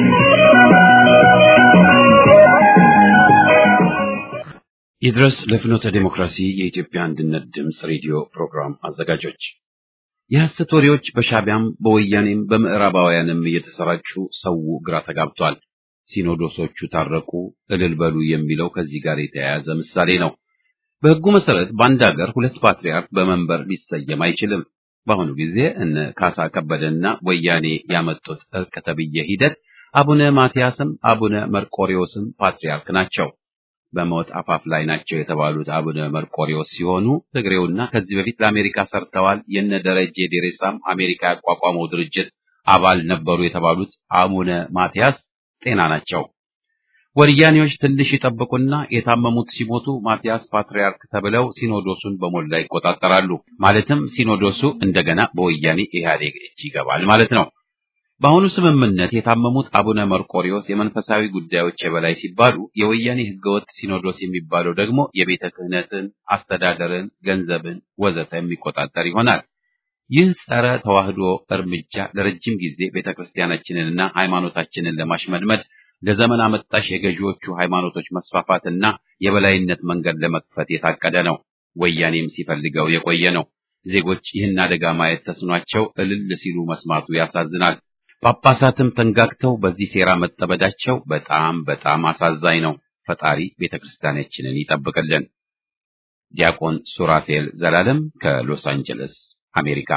ይድረስ ለፍኖተ ዴሞክራሲ የኢትዮጵያ አንድነት ድምፅ ሬዲዮ ፕሮግራም አዘጋጆች የሐሰት ወሬዎች በሻቢያም በወያኔም በምዕራባውያንም እየተሰራጩ ሰው ግራ ተጋብቷል። ሲኖዶሶቹ ታረቁ፣ እልል በሉ የሚለው ከዚህ ጋር የተያያዘ ምሳሌ ነው። በሕጉ መሰረት በአንድ ሀገር ሁለት ፓትርያርክ በመንበር ሊሰየም አይችልም። በአሁኑ ጊዜ እነ ካሳ ከበደና ወያኔ ያመጡት እርቅ ተብዬ ሂደት አቡነ ማትያስም አቡነ መርቆሪዎስም ፓትርያርክ ናቸው። በሞት አፋፍ ላይ ናቸው የተባሉት አቡነ መርቆሪዎስ ሲሆኑ ትግሬውና ከዚህ በፊት ለአሜሪካ ሰርተዋል የነ ደረጀ ዴሬሳም አሜሪካ ያቋቋመው ድርጅት አባል ነበሩ የተባሉት አቡነ ማትያስ ጤና ናቸው። ወያኔዎች ትንሽ ይጠብቁና የታመሙት ሲሞቱ ማትያስ ፓትርያርክ ተብለው ሲኖዶሱን በሞላ ይቆጣጠራሉ። ማለትም ሲኖዶሱ እንደገና በወያኔ ኢህአዴግ እጅ ይገባል ማለት ነው። በአሁኑ ስምምነት የታመሙት አቡነ መርቆሪዎስ የመንፈሳዊ ጉዳዮች የበላይ ሲባሉ፣ የወያኔ ህገወጥ ሲኖዶስ የሚባለው ደግሞ የቤተ ክህነትን፣ አስተዳደርን፣ ገንዘብን ወዘተ የሚቆጣጠር ይሆናል። ይህ ጸረ ተዋህዶ እርምጃ ለረጅም ጊዜ ቤተ ክርስቲያናችንንና ሃይማኖታችንን ለማሽመድመድ ለዘመን አመጣሽ የገዢዎቹ ሃይማኖቶች መስፋፋትና የበላይነት መንገድ ለመክፈት የታቀደ ነው። ወያኔም ሲፈልገው የቆየ ነው። ዜጎች ይህን አደጋ ማየት ተስኗቸው እልል ሲሉ መስማቱ ያሳዝናል። ጳጳሳትም ተንጋግተው በዚህ ሴራ መጠመዳቸው በጣም በጣም አሳዛኝ ነው። ፈጣሪ ቤተ ክርስቲያናችንን ይጠብቅልን። ዲያቆን ሱራፌል ዘላለም ከሎስ አንጀለስ አሜሪካ።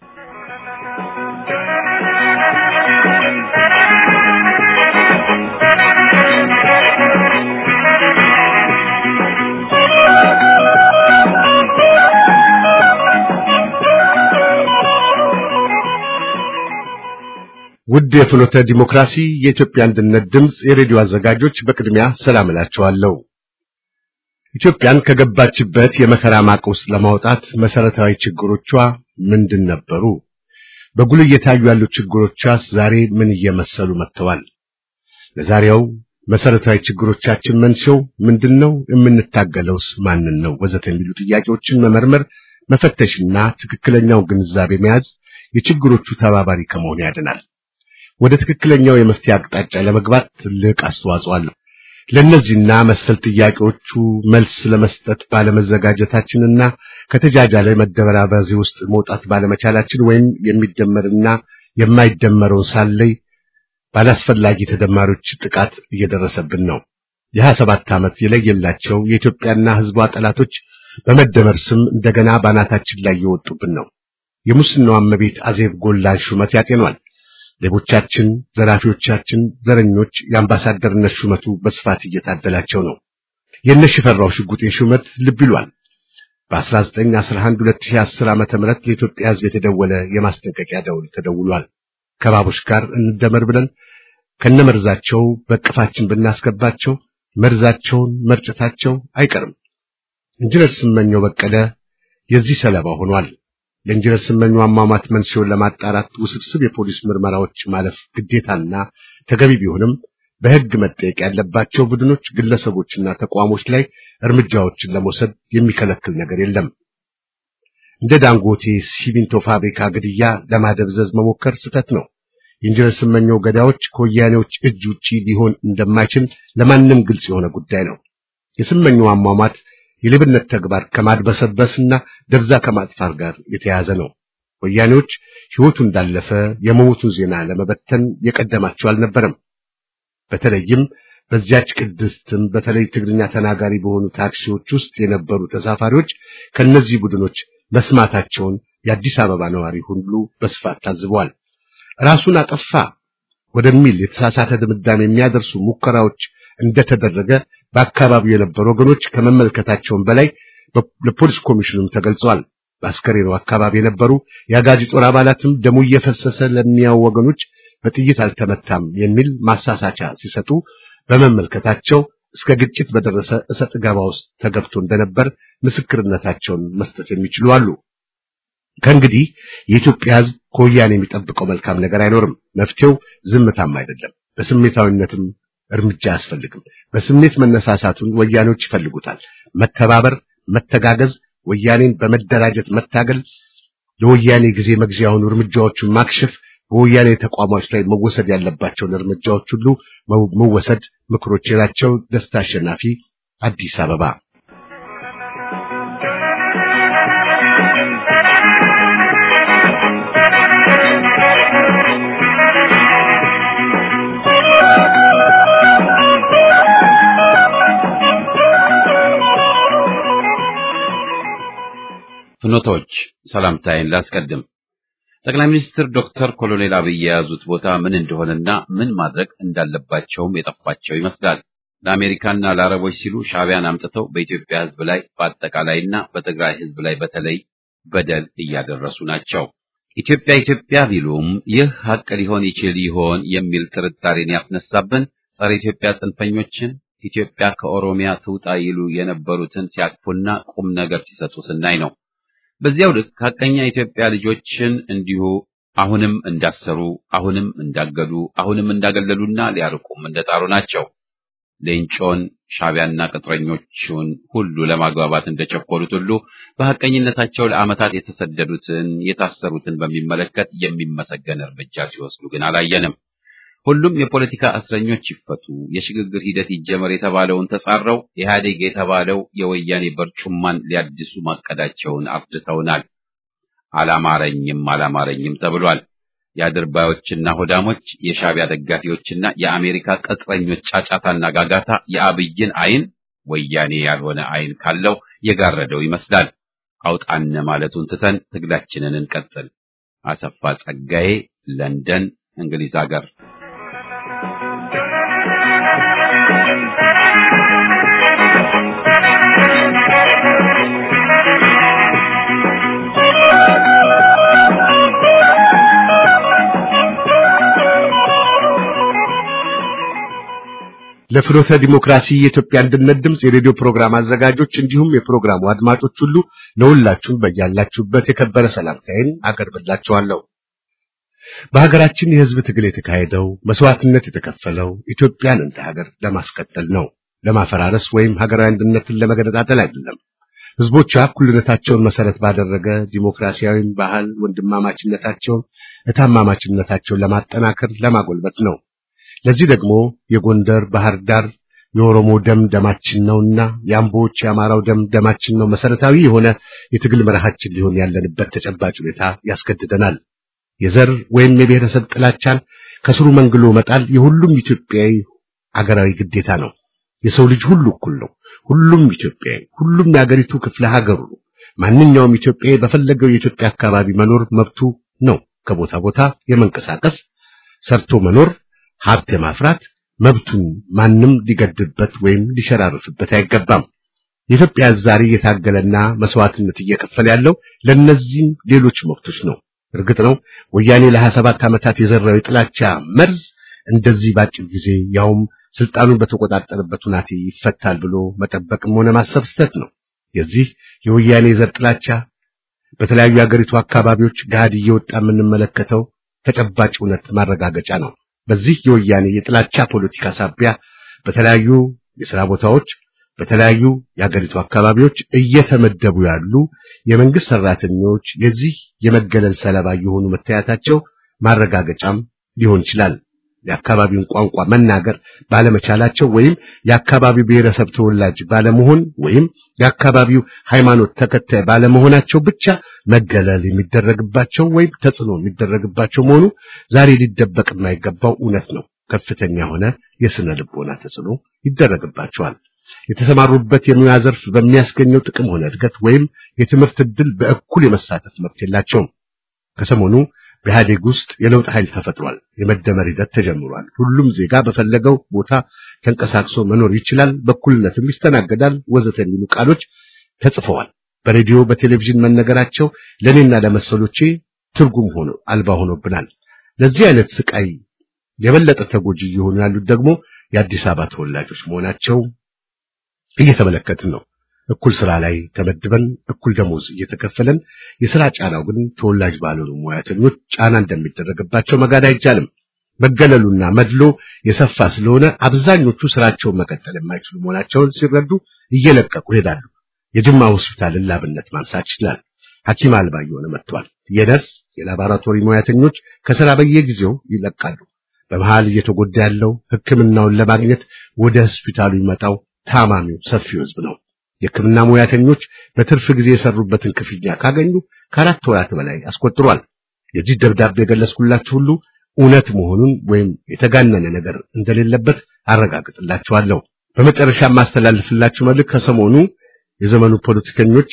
ውድ የፍኖተ ዲሞክራሲ የኢትዮጵያ አንድነት ድምፅ የሬዲዮ አዘጋጆች በቅድሚያ ሰላም እላችኋለሁ። ኢትዮጵያን ከገባችበት የመከራ ማቅ ውስጥ ለማውጣት መሰረታዊ ችግሮቿ ምንድን ነበሩ? በጉልህ እየታዩ ያሉ ችግሮቿስ ዛሬ ምን እየመሰሉ መጥተዋል? ለዛሬው መሰረታዊ ችግሮቻችን መንስኤው ምንድነው? የምንታገለውስ ማንን ነው? ወዘተ የሚሉ ጥያቄዎችን መመርመር፣ መፈተሽና ትክክለኛው ግንዛቤ መያዝ የችግሮቹ ተባባሪ ከመሆን ያድናል። ወደ ትክክለኛው የመፍትሄ አቅጣጫ ለመግባት ትልቅ አስተዋጽኦ አለው። ለእነዚህና መሰል ጥያቄዎቹ መልስ ለመስጠት ባለመዘጋጀታችንና ከተጃጃለ መደበራበዚ ውስጥ መውጣት ባለመቻላችን ወይም የሚደመርና የማይደመረውን ሳለይ ባላስፈላጊ ተደማሪዎች ጥቃት እየደረሰብን ነው። የሀያ ሰባት ዓመት የለየላቸው የኢትዮጵያና ሕዝቧ ጠላቶች በመደመር ስም እንደገና ባናታችን ላይ እየወጡብን ነው። የሙስናው እመቤት አዜብ ጎላን ሹመት ያጤኗል። ሌቦቻችን፣ ዘራፊዎቻችን፣ ዘረኞች የአምባሳደርነት ሹመቱ በስፋት እየታደላቸው ነው። የእነ ሽፈራው ሽጉጤ ሹመት ልብ ይሏል። በ1911 2010 ዓመተ ምህረት ለኢትዮጵያ ሕዝብ የተደወለ የማስጠንቀቂያ ደውል ተደውሏል። ከባቦች ጋር እንደመር ብለን ከነመርዛቸው በቅፋችን ብናስገባቸው መርዛቸውን መርጨታቸው አይቀርም። ኢንጂነር ስመኘው በቀለ የዚህ ሰለባ ሆኗል። ለኢንጂነር ስመኘው አሟሟት መንስኤውን ለማጣራት ውስብስብ የፖሊስ ምርመራዎች ማለፍ ግዴታና ተገቢ ቢሆንም በሕግ መጠየቅ ያለባቸው ቡድኖች፣ ግለሰቦችና ተቋሞች ላይ እርምጃዎችን ለመውሰድ የሚከለክል ነገር የለም። እንደ ዳንጎቴ ሲሚንቶ ፋብሪካ ግድያ ለማደብዘዝ መሞከር ስህተት ነው። የኢንጂነር ስመኘው ገዳዮች ከወያኔዎች እጅ ውጪ ሊሆን እንደማይችል ለማንም ግልጽ የሆነ ጉዳይ ነው። የስመኘው አሟሟት የሌብነት ተግባር ከማድበሰበስና ደብዛ ከማጥፋት ጋር የተያያዘ ነው። ወያኔዎች ሕይወቱ እንዳለፈ የመሞቱን ዜና ለመበተን የቀደማቸው አልነበረም። በተለይም በዚያች ቅድስትም በተለይ ትግርኛ ተናጋሪ በሆኑ ታክሲዎች ውስጥ የነበሩ ተሳፋሪዎች ከነዚህ ቡድኖች መስማታቸውን የአዲስ አበባ ነዋሪ ሁሉ በስፋት ታዝበዋል። ራሱን አጠፋ ወደሚል የተሳሳተ ድምዳሜ የሚያደርሱ ሙከራዎች እንደተደረገ በአካባቢው የነበሩ ወገኖች ከመመልከታቸውም በላይ ለፖሊስ ኮሚሽኑም ተገልጸዋል። በአስከሬኑ አካባቢ የነበሩ የአጋዚ ጦር አባላትም ደሙ እየፈሰሰ ለሚያው ወገኖች በጥይት አልተመታም የሚል ማሳሳቻ ሲሰጡ በመመልከታቸው እስከ ግጭት በደረሰ እሰጥ ገባ ውስጥ ተገብቶ እንደነበር ምስክርነታቸውን መስጠት የሚችሉ አሉ። ከእንግዲህ የኢትዮጵያ ሕዝብ ከወያኔ የሚጠብቀው መልካም ነገር አይኖርም። መፍትሄው ዝምታም አይደለም፣ በስሜታዊነትም እርምጃ አያስፈልግም። በስሜት መነሳሳቱን ወያኔዎች ይፈልጉታል። መተባበር፣ መተጋገዝ፣ ወያኔን በመደራጀት መታገል፣ ለወያኔ ጊዜ መግዚያ የሆኑ እርምጃዎቹን ማክሸፍ፣ በወያኔ ተቋማት ላይ መወሰድ ያለባቸውን እርምጃዎች ሁሉ መወሰድ ምክሮች ናቸው። ደስታ አሸናፊ፣ አዲስ አበባ። ፍኖቶች ሰላምታዬን ላስቀድም። ጠቅላይ ሚኒስትር ዶክተር ኮሎኔል አብይ የያዙት ቦታ ምን እንደሆነና ምን ማድረግ እንዳለባቸውም የጠፋቸው ይመስላል። ለአሜሪካና ለአረቦች ሲሉ ሻዕቢያን አምጥተው በኢትዮጵያ ሕዝብ ላይ በአጠቃላይና በትግራይ ሕዝብ ላይ በተለይ በደል እያደረሱ ናቸው። ኢትዮጵያ ኢትዮጵያ ቢሉም ይህ ሀቅ ሊሆን ይችል ይሆን የሚል ጥርጣሬን ያስነሳብን ጸረ ኢትዮጵያ ጽንፈኞችን ኢትዮጵያ ከኦሮሚያ ትውጣ ይሉ የነበሩትን ሲያቅፉና ቁም ነገር ሲሰጡ ስናይ ነው። በዚያው ልክ ሀቀኛ የኢትዮጵያ ልጆችን እንዲሁ አሁንም እንዳሰሩ፣ አሁንም እንዳገዱ፣ አሁንም እንዳገለሉና ሊያርቁም እንደጣሩ ናቸው። ሌንጮን ሻዕቢያና ቅጥረኞቹን ሁሉ ለማግባባት እንደቸኮሉት ሁሉ በሐቀኝነታቸው ለዓመታት የተሰደዱትን የታሰሩትን በሚመለከት የሚመሰገን እርምጃ ሲወስዱ ግን አላየንም። ሁሉም የፖለቲካ እስረኞች ይፈቱ፣ የሽግግር ሂደት ይጀመር የተባለውን ተጻረው ኢህአዴግ የተባለው የወያኔ በርጩማን ሊያድሱ ማቀዳቸውን አርድተውናል። አላማረኝም አላማረኝም ተብሏል። የአድርባዮችና ሆዳሞች፣ የሻዕቢያ ደጋፊዎችና የአሜሪካ ቅጥረኞች ጫጫታና ጋጋታ የአብይን ዓይን ወያኔ ያልሆነ ዓይን ካለው የጋረደው ይመስላል። አውጣነ ማለቱን ትተን ትግላችንን እንቀጥል። አሰፋ ጸጋዬ፣ ለንደን እንግሊዝ ሀገር። ለፍኖተ ዲሞክራሲ የኢትዮጵያ አንድነት ድምፅ የሬዲዮ ፕሮግራም አዘጋጆች እንዲሁም የፕሮግራሙ አድማጮች ሁሉ ለሁላችሁም በያላችሁበት የከበረ ሰላምታዬን አቀርብላችኋለሁ። በሀገራችን የሕዝብ ትግል የተካሄደው መስዋዕትነት የተከፈለው ኢትዮጵያን እንደ ሀገር ለማስቀጠል ነው፣ ለማፈራረስ ወይም ሀገራዊ አንድነትን ለመገነጣጠል አይደለም። ሕዝቦቿ እኩልነታቸውን መሰረት ባደረገ ዲሞክራሲያዊ ባህል ወንድማማችነታቸውን፣ እታማማችነታቸውን ለማጠናከር ለማጎልበት ነው። ለዚህ ደግሞ የጎንደር ባህር ዳር የኦሮሞ ደም ደማችን ነውና የአምቦዎች የአማራው ደም ደማችን ነው መሰረታዊ የሆነ የትግል መርሃችን ሊሆን ያለንበት ተጨባጭ ሁኔታ ያስገድደናል። የዘር ወይም የብሔረሰብ ጥላቻን ከስሩ መንግሎ መጣል የሁሉም ኢትዮጵያዊ አገራዊ ግዴታ ነው። የሰው ልጅ ሁሉ እኩል ነው። ሁሉም ኢትዮጵያዊ፣ ሁሉም የአገሪቱ ክፍለ ሀገሩ ነው። ማንኛውም ኢትዮጵያዊ በፈለገው የኢትዮጵያ አካባቢ መኖር መብቱ ነው። ከቦታ ቦታ የመንቀሳቀስ ሰርቶ መኖር ሀብት የማፍራት መብቱን ማንም ሊገድብበት ወይም ሊሸራርፍበት አይገባም። የኢትዮጵያ ሕዝብ ዛሬ እየታገለና መስዋዕትነት እየከፈለ ያለው ለእነዚህም ሌሎች መብቶች ነው። እርግጥ ነው ወያኔ ለሀያ ሰባት ዓመታት የዘራው የጥላቻ መርዝ እንደዚህ ባጭር ጊዜ ያውም ስልጣኑን በተቆጣጠረበት ሁናቴ ይፈታል ብሎ መጠበቅም ሆነ ማሰብ ስህተት ነው። የዚህ የወያኔ የዘር ጥላቻ በተለያዩ የአገሪቱ አካባቢዎች ገሃድ እየወጣ የምንመለከተው ተጨባጭ እውነት ማረጋገጫ ነው። በዚህ የወያኔ የጥላቻ ፖለቲካ ሳቢያ በተለያዩ የሥራ ቦታዎች በተለያዩ የአገሪቱ አካባቢዎች እየተመደቡ ያሉ የመንግስት ሰራተኞች የዚህ የመገለል ሰለባ የሆኑ መታየታቸው ማረጋገጫም ሊሆን ይችላል። የአካባቢውን ቋንቋ መናገር ባለመቻላቸው ወይም የአካባቢው ብሔረሰብ ተወላጅ ባለመሆን ወይም የአካባቢው ሃይማኖት ተከታይ ባለመሆናቸው ብቻ መገለል የሚደረግባቸው ወይም ተጽዕኖ የሚደረግባቸው መሆኑ ዛሬ ሊደበቅ የማይገባው እውነት ነው። ከፍተኛ የሆነ የስነ ልቦና ተጽዕኖ ይደረግባቸዋል። የተሰማሩበት የሙያ ዘርፍ በሚያስገኘው ጥቅም ሆነ እድገት ወይም የትምህርት ዕድል በእኩል የመሳተፍ መብት የላቸውም። ከሰሞኑ በኢህአዴግ ውስጥ የለውጥ ኃይል ተፈጥሯል። የመደመር ሂደት ተጀምሯል። ሁሉም ዜጋ በፈለገው ቦታ ተንቀሳቅሶ መኖር ይችላል፣ በእኩልነትም ይስተናገዳል፣ ወዘተ የሚሉ ቃሎች ተጽፈዋል። በሬዲዮ በቴሌቪዥን መነገራቸው ለእኔና ለመሰሎቼ ትርጉም ሆኖ አልባ ሆኖብናል። ለዚህ አይነት ስቃይ የበለጠ ተጎጂ እየሆኑ ያሉት ደግሞ የአዲስ አበባ ተወላጆች መሆናቸው እየተመለከትን ነው። እኩል ስራ ላይ ተመድበን እኩል ደሞዝ እየተከፈለን የሥራ ጫናው ግን ተወላጅ ባልሆኑ ሙያተኞች ጫና እንደሚደረግባቸው መጋድ አይቻልም። መገለሉና መድሎ የሰፋ ስለሆነ አብዛኞቹ ስራቸውን መቀጠል የማይችሉ መሆናቸውን ሲረዱ እየለቀቁ ይሄዳሉ። የጅማ ሆስፒታልን ላብነት ማንሳት ይችላል። ሐኪም አልባ እየሆነ መጥቷል። የነርስ የላቦራቶሪ ሙያተኞች ከሥራ በየጊዜው ይለቃሉ። በመሃል እየተጎዳ ያለው ሕክምናውን ለማግኘት ወደ ሆስፒታሉ ይመጣው ታማሚው ሰፊው ሕዝብ ነው። የሕክምና ሙያተኞች በትርፍ ጊዜ የሰሩበትን ክፍያ ካገኙ ከአራት ወራት በላይ አስቆጥሯል። የዚህ ደብዳቤ የገለጽኩላችሁ ሁሉ እውነት መሆኑን ወይም የተጋነነ ነገር እንደሌለበት አረጋግጥላችኋለሁ። በመጨረሻ የማስተላልፍላችሁ መልእክት ከሰሞኑ የዘመኑ ፖለቲከኞች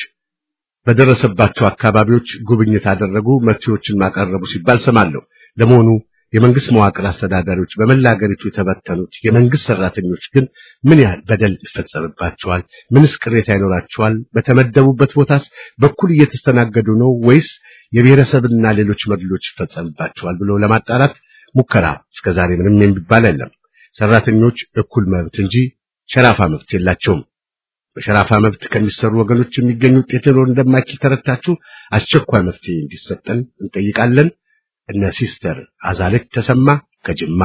በደረሰባቸው አካባቢዎች ጉብኝት አደረጉ፣ መፍትሄዎችን ማቀረቡ ሲባል ሰማለሁ። ለመሆኑ የመንግስት መዋቅር አስተዳዳሪዎች በመላ ሀገሪቱ የተበተኑት የመንግስት ሰራተኞች ግን ምን ያህል በደል ይፈጸምባቸዋል? ምንስ ቅሬታ ይኖራቸዋል? በተመደቡበት ቦታስ በኩል እየተስተናገዱ ነው ወይስ የብሔረሰብና ሌሎች መድሎች ይፈጸምባቸዋል ብሎ ለማጣራት ሙከራ እስከዛሬ ምንም የሚባል የለም። ሰራተኞች እኩል መብት እንጂ ሸራፋ መብት የላቸውም። በሸራፋ መብት ከሚሰሩ ወገኖች የሚገኝ ውጤት ሊኖር እንደማይችል ተረድታችሁ አስቸኳይ መፍትሄ እንዲሰጠን እንጠይቃለን። እነ ሲስተር አዛለች ተሰማ ከጅማ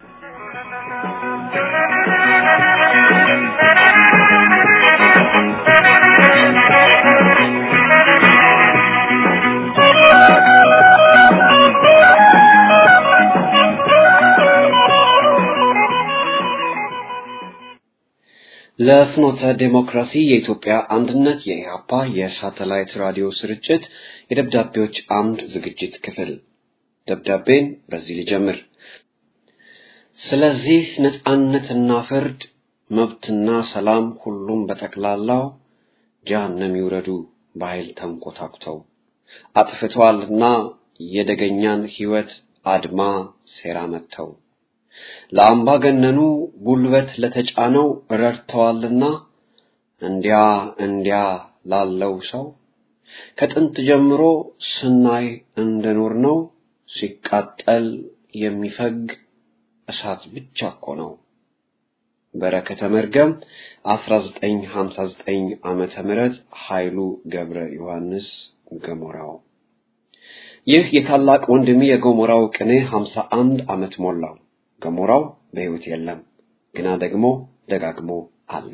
ለፍኖተ ዴሞክራሲ የኢትዮጵያ አንድነት የኢህአፓ የሳተላይት ራዲዮ ስርጭት የደብዳቤዎች አምድ ዝግጅት ክፍል ደብዳቤን በዚህ ልጀምር። ስለዚህ ነጻነትና ፍርድ፣ መብትና ሰላም ሁሉም በጠቅላላው ጀሃነም ይውረዱ በኃይል ተንኮታኩተው አጥፍተዋልና የደገኛን ሕይወት አድማ ሴራ መጥተው ለአምባገነኑ ጉልበት ለተጫነው ረድተዋልና እንዲያ እንዲያ ላለው ሰው ከጥንት ጀምሮ ስናይ እንደኖር ነው ሲቃጠል የሚፈግ እሳት ብቻ እኮ ነው። በረከተ መርገም 1959 ዓመተ ምህረት ኃይሉ ገብረ ዮሐንስ ገሞራው። ይህ የታላቅ ወንድሜ የገሞራው ቅኔ 51 ዓመት ሞላው። ገሞራው በሕይወት የለም፣ ግና ደግሞ ደጋግሞ አለ።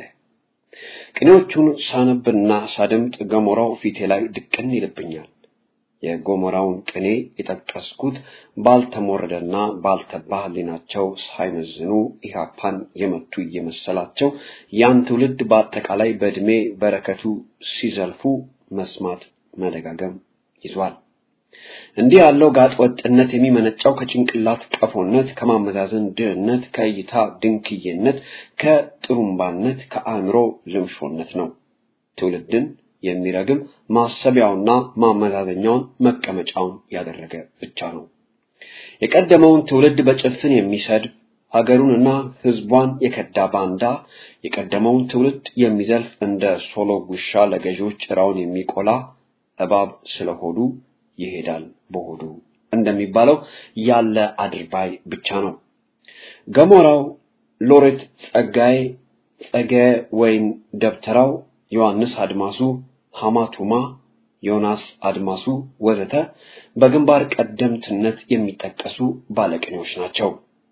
ቅኔዎቹን ሳነብና ሳደምጥ ገሞራው ፊቴ ላይ ድቅን ይልብኛል። የገሞራውን ቅኔ የጠቀስኩት ባልተሞረደና ባልተባ ሕሊናቸው ሳይመዝኑ ኢህአፓን የመቱ እየመሰላቸው ያን ትውልድ በአጠቃላይ በዕድሜ በረከቱ ሲዘልፉ መስማት መደጋገም ይዟል። እንዲህ ያለው ጋጥ ወጥነት የሚመነጫው ከጭንቅላት ቀፎነት፣ ከማመዛዘን ድህነት፣ ከእይታ ድንክዬነት፣ ከጥሩምባነት፣ ከአእምሮ ልምሾነት ነው። ትውልድን የሚረግም ማሰቢያውና ማመዛዘኛውን መቀመጫውን ያደረገ ብቻ ነው። የቀደመውን ትውልድ በጭፍን የሚሰድብ ሀገሩንና ሕዝቧን የከዳ ባንዳ የቀደመውን ትውልድ የሚዘልፍ እንደ ሶሎ ጉሻ ለገዢዎች ጭራውን የሚቆላ እባብ ስለሆዱ ይሄዳል በሆዱ እንደሚባለው ያለ አድርባይ ብቻ ነው። ገሞራው ሎሬት ጸጋዬ፣ ጸገ ወይን ደብተራው፣ ዮሐንስ አድማሱ፣ ሐማቱማ፣ ዮናስ አድማሱ ወዘተ በግንባር ቀደምትነት የሚጠቀሱ ባለቅኔዎች ናቸው።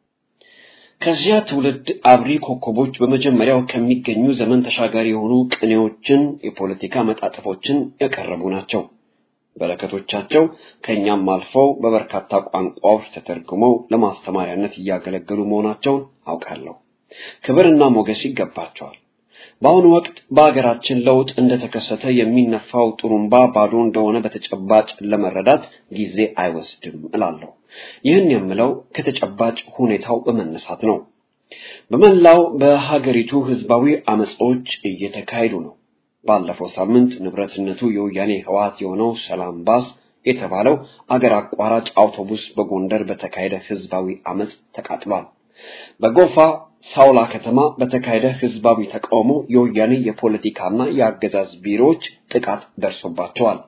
ከዚያ ትውልድ አብሪ ኮከቦች በመጀመሪያው ከሚገኙ ዘመን ተሻጋሪ የሆኑ ቅኔዎችን፣ የፖለቲካ መጣጥፎችን ያቀረቡ ናቸው። በረከቶቻቸው ከእኛም አልፈው በበርካታ ቋንቋዎች ተተርጉመው ለማስተማሪያነት እያገለገሉ መሆናቸውን አውቃለሁ። ክብርና ሞገስ ይገባቸዋል። በአሁኑ ወቅት በሀገራችን ለውጥ እንደተከሰተ የሚነፋው ጥሩምባ ባዶ እንደሆነ በተጨባጭ ለመረዳት ጊዜ አይወስድም እላለሁ። ይህን የምለው ከተጨባጭ ሁኔታው በመነሳት ነው። በመላው በሀገሪቱ ህዝባዊ አመጾች እየተካሄዱ ነው። ባለፈው ሳምንት ንብረትነቱ የወያኔ ህወሓት የሆነው ሰላም ባስ የተባለው አገር አቋራጭ አውቶቡስ በጎንደር በተካሄደ ህዝባዊ አመጽ ተቃጥሏል። በጎፋ ሳውላ ከተማ በተካሄደ ህዝባዊ ተቃውሞ የወያኔ የፖለቲካና የአገዛዝ ቢሮዎች ጥቃት ደርሶባቸዋል።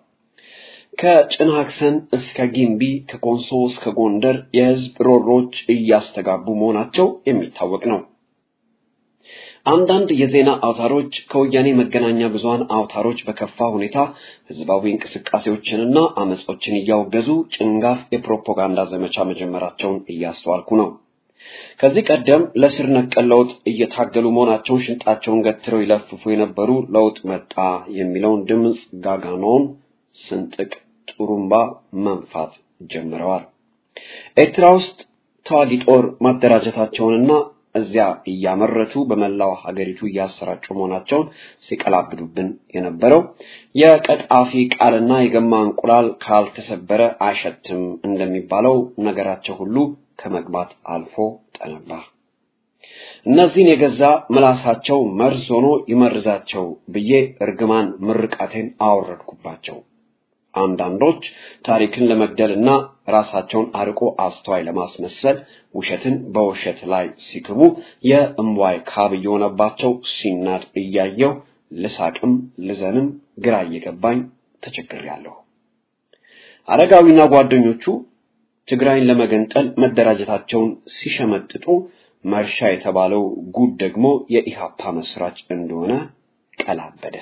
ከጭናክሰን እስከ ጊምቢ ከኮንሶ እስከ ጎንደር የህዝብ ሮሮች እያስተጋቡ መሆናቸው የሚታወቅ ነው። አንዳንድ የዜና አውታሮች ከወያኔ መገናኛ ብዙሃን አውታሮች በከፋ ሁኔታ ህዝባዊ እንቅስቃሴዎችንና አመጾችን እያወገዙ ጭንጋፍ የፕሮፓጋንዳ ዘመቻ መጀመራቸውን እያስተዋልኩ ነው። ከዚህ ቀደም ለስር ነቀል ለውጥ እየታገሉ መሆናቸውን ሽንጣቸውን ገትረው ይለፍፉ የነበሩ ለውጥ መጣ የሚለውን ድምፅ ጋጋኖን ስንጥቅ ጥሩምባ መንፋት ጀምረዋል። ኤርትራ ውስጥ ተዋጊ ጦር ማደራጀታቸውንና እዚያ እያመረቱ በመላው ሀገሪቱ እያሰራጩ መሆናቸውን ሲቀላብዱብን የነበረው የቀጣፊ ቃልና የገማ እንቁላል ካልተሰበረ አይሸትም እንደሚባለው ነገራቸው ሁሉ ከመግባት አልፎ ጠነባ። እነዚህን የገዛ ምላሳቸው መርዝ ሆኖ ይመርዛቸው ብዬ እርግማን ምርቃቴን አወረድኩባቸው። አንዳንዶች ታሪክን ለመግደልና ራሳቸውን አርቆ አስተዋይ ለማስመሰል ውሸትን በውሸት ላይ ሲክቡ የእምዋይ ካብ እየሆነባቸው ሲናድ እያየው ልሳቅም ልዘንም ግራ እየገባኝ ተቸግሬያለሁ። አረጋዊና ጓደኞቹ ትግራይን ለመገንጠል መደራጀታቸውን ሲሸመጥጡ መርሻ የተባለው ጉድ ደግሞ የኢሃፓ መስራች እንደሆነ ቀላበደ።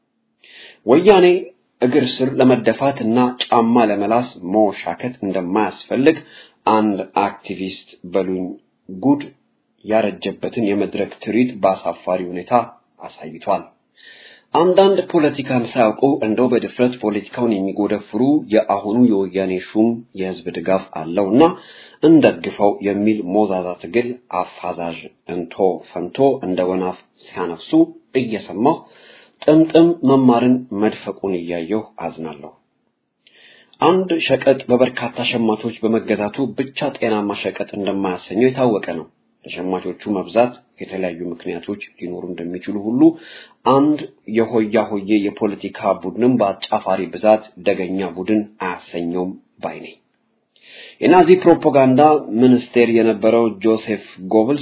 ወያኔ እግር ስር ለመደፋት እና ጫማ ለመላስ መወሻከት እንደማያስፈልግ አንድ አክቲቪስት በሉኝ ጉድ ያረጀበትን የመድረክ ትርኢት በአሳፋሪ ሁኔታ አሳይቷል። አንዳንድ ፖለቲካን ሳያውቁ እንደው በድፍረት ፖለቲካውን የሚጎደፍሩ የአሁኑ የወያኔ ሹም የህዝብ ድጋፍ አለውና እንደግፈው የሚል ሞዛዛ ትግል አፋዛዥ እንቶ ፈንቶ እንደ ወናፍ ሲያነፍሱ እየሰማሁ ጥምጥም መማርን መድፈቁን እያየሁ አዝናለሁ። አንድ ሸቀጥ በበርካታ ሸማቾች በመገዛቱ ብቻ ጤናማ ሸቀጥ እንደማያሰኘው የታወቀ ነው። ለሸማቾቹ መብዛት የተለያዩ ምክንያቶች ሊኖሩ እንደሚችሉ ሁሉ አንድ የሆያ ሆዬ የፖለቲካ ቡድንም በአጫፋሪ ብዛት ደገኛ ቡድን አያሰኘውም ባይ ነኝ። የናዚ ፕሮፓጋንዳ ሚኒስቴር የነበረው ጆሴፍ ጎብልስ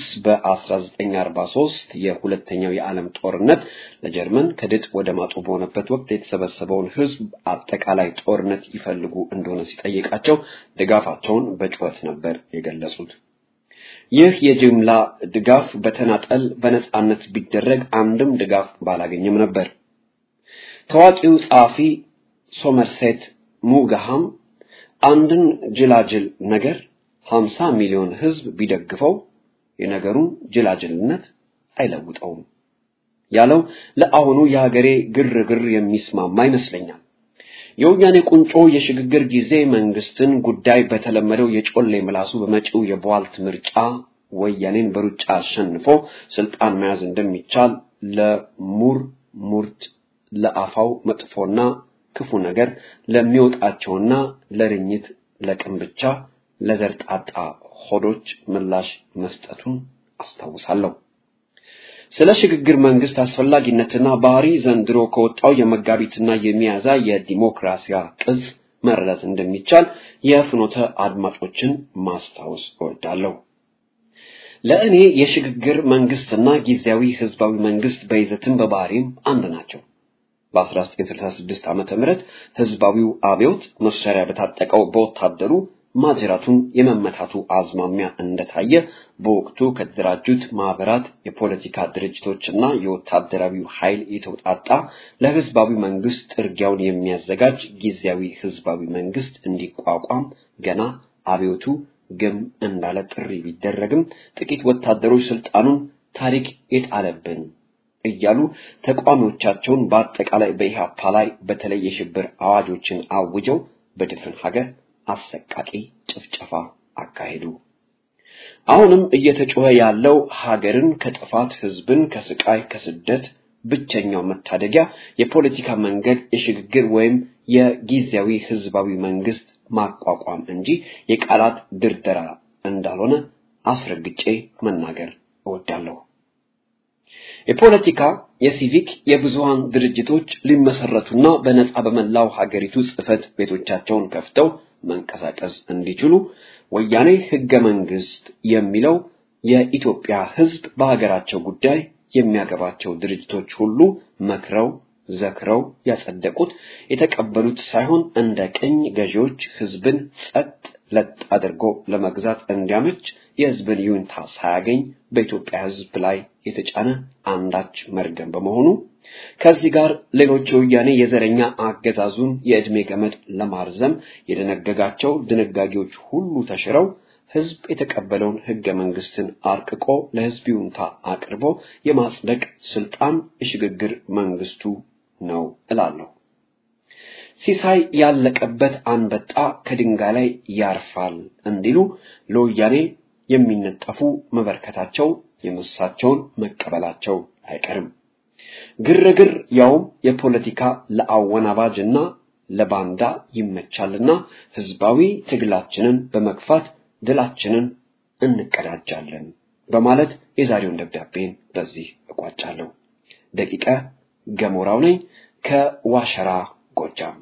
በ1943 የሁለተኛው የዓለም ጦርነት ለጀርመን ከድጥ ወደ ማጡ በሆነበት ወቅት የተሰበሰበውን ሕዝብ አጠቃላይ ጦርነት ይፈልጉ እንደሆነ ሲጠይቃቸው ድጋፋቸውን በጩኸት ነበር የገለጹት። ይህ የጅምላ ድጋፍ በተናጠል በነጻነት ቢደረግ አንድም ድጋፍ ባላገኘም ነበር። ታዋቂው ጸሐፊ ሶመርሴት ሙጋሃም አንድን ጅላጅል ነገር 50 ሚሊዮን ህዝብ ቢደግፈው የነገሩን ጅላጅልነት አይለውጠውም ያለው ለአሁኑ የሀገሬ ግርግር የሚስማማ ይመስለኛል። የወያኔ ቁንጮ የሽግግር ጊዜ መንግስትን ጉዳይ በተለመደው የጮሌ ምላሱ በመጪው የቧልት ምርጫ ወያኔን በሩጫ አሸንፎ ስልጣን መያዝ እንደሚቻል ለሙር ሙርት ለአፋው መጥፎና ክፉ ነገር ለሚወጣቸውና ለርኝት ለቅም ብቻ ለዘርጣጣ ሆዶች ምላሽ መስጠቱን አስታውሳለሁ። ስለ ሽግግር መንግስት አስፈላጊነትና ባህሪ ዘንድሮ ከወጣው የመጋቢትና የሚያዛ የዲሞክራሲያ ቅጽ መረዳት እንደሚቻል የፍኖተ አድማጮችን ማስታወስ እወዳለሁ። ለእኔ የሽግግር መንግስትና ጊዜያዊ ህዝባዊ መንግስት በይዘትም በባህሪም አንድ ናቸው። በ1966 ዓመተ ምህረት ህዝባዊው አብዮት መሳሪያ በታጠቀው በወታደሩ ማጅራቱን የመመታቱ አዝማሚያ እንደታየ በወቅቱ ከተደራጁት ማህበራት፣ የፖለቲካ ድርጅቶችና የወታደራዊው ኃይል የተውጣጣ ለህዝባዊ መንግስት ጥርጊያውን የሚያዘጋጅ ጊዜያዊ ህዝባዊ መንግስት እንዲቋቋም ገና አብዮቱ ግም እንዳለ ጥሪ ቢደረግም ጥቂት ወታደሮች ስልጣኑን ታሪክ የጣለብን እያሉ ተቋሚዎቻቸውን በአጠቃላይ በኢህአፓ ላይ በተለይ የሽብር አዋጆችን አውጀው በድፍን ሀገር አሰቃቂ ጭፍጨፋ አካሄዱ። አሁንም እየተጮኸ ያለው ሀገርን ከጥፋት ህዝብን ከስቃይ ከስደት ብቸኛው መታደጊያ የፖለቲካ መንገድ የሽግግር ወይም የጊዜያዊ ህዝባዊ መንግስት ማቋቋም እንጂ የቃላት ድርደራ እንዳልሆነ አስረግጬ መናገር እወዳለሁ። የፖለቲካ፣ የሲቪክ፣ የብዙሃን ድርጅቶች ሊመሰረቱና በነጻ በመላው ሀገሪቱ ጽህፈት ቤቶቻቸውን ከፍተው መንቀሳቀስ እንዲችሉ ወያኔ ህገ መንግስት የሚለው የኢትዮጵያ ህዝብ በሀገራቸው ጉዳይ የሚያገባቸው ድርጅቶች ሁሉ መክረው ዘክረው ያጸደቁት የተቀበሉት ሳይሆን እንደ ቅኝ ገዢዎች ህዝብን ጸጥ ለጥ አድርጎ ለመግዛት እንዲያመች የህዝብን ይሁንታ ሳያገኝ በኢትዮጵያ ህዝብ ላይ የተጫነ አንዳች መርገም በመሆኑ ከዚህ ጋር ሌሎች የወያኔ የዘረኛ አገዛዙን የዕድሜ ገመድ ለማርዘም የደነገጋቸው ድንጋጌዎች ሁሉ ተሽረው ህዝብ የተቀበለውን ህገ መንግስትን አርቅቆ ለህዝብ ይሁንታ አቅርቦ የማጽደቅ ስልጣን የሽግግር መንግስቱ ነው እላለሁ። ሲሳይ ያለቀበት አንበጣ ከድንጋይ ላይ ያርፋል እንዲሉ ለወያኔ የሚነጠፉ መበርከታቸው የመሳቸውን መቀበላቸው አይቀርም። ግርግር ያውም የፖለቲካ ለአወናባጅና ለባንዳ ይመቻልና ህዝባዊ ትግላችንን በመግፋት ድላችንን እንቀዳጃለን በማለት የዛሬውን ደብዳቤን በዚህ እቋጫለሁ። ደቂቀ ገሞራው ነኝ ከዋሸራ ጎጃም።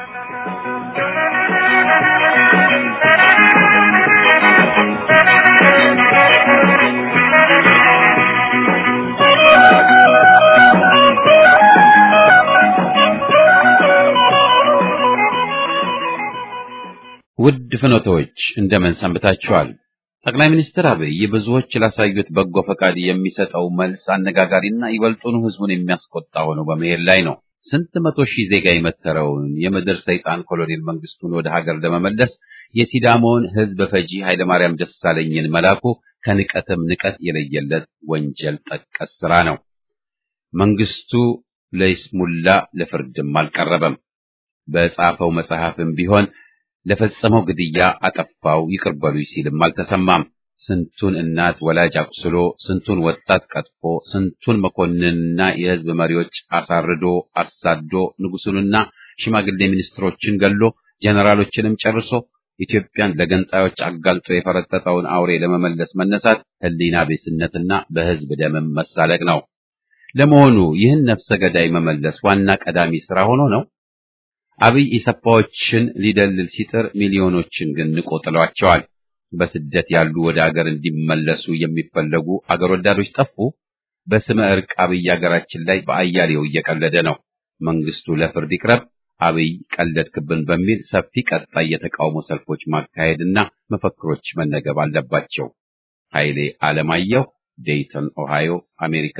ውድ ፍኖቶች እንደምን ሰንብታችኋል? ጠቅላይ ሚኒስትር አብይ ብዙዎች ላሳዩት በጎ ፈቃድ የሚሰጠው መልስ አነጋጋሪና ይበልጡኑ ህዝቡን የሚያስቆጣ ሆኖ በመሄድ ላይ ነው። ስንት መቶ ሺህ ዜጋ የመተረውን የምድር ሰይጣን ኮሎኔል መንግስቱን ወደ ሀገር ለመመለስ የሲዳሞውን ህዝብ ፈጂ ኃይለማርያም ደሳለኝን መላኩ ከንቀትም ንቀት የለየለት ወንጀል ጠቀስ ስራ ነው። መንግስቱ ለይስሙላ ለፍርድም አልቀረበም። በጻፈው መጽሐፍም ቢሆን ለፈጸመው ግድያ አጠፋው ይቅር በሉኝ ሲልም አልተሰማም። ስንቱን እናት ወላጅ አቁስሎ፣ ስንቱን ወጣት ቀጥፎ፣ ስንቱን መኮንንና የህዝብ መሪዎች አሳርዶ አሳዶ፣ ንጉሱንና ሽማግሌ ሚኒስትሮችን ገሎ፣ ጄኔራሎችንም ጨርሶ ኢትዮጵያን ለገንጣዮች አጋልጦ የፈረጠጠውን አውሬ ለመመለስ መነሳት ሕሊና ቢስነትና በሕዝብ ደምም መሳለቅ ነው። ለመሆኑ ይህን ነፍሰ ገዳይ መመለስ ዋና ቀዳሚ ስራ ሆኖ ነው? አብይ ኢሰፓዎችን ሊደልል ሲጥር ሚሊዮኖችን ግን ንቆ ጥሏቸዋል። በስደት ያሉ ወደ አገር እንዲመለሱ የሚፈለጉ አገር ወዳዶች ጠፉ። በስመ እርቅ አብይ አገራችን ላይ በአያሌው እየቀለደ ነው። መንግስቱ ለፍርድ ይቅረብ፣ አብይ ቀለድክብን በሚል ሰፊ ቀጣይ የተቃውሞ ሰልፎች ማካሄድና መፈክሮች መነገብ አለባቸው። ኃይሌ ዓለማየሁ ዴይተን ኦሃዮ አሜሪካ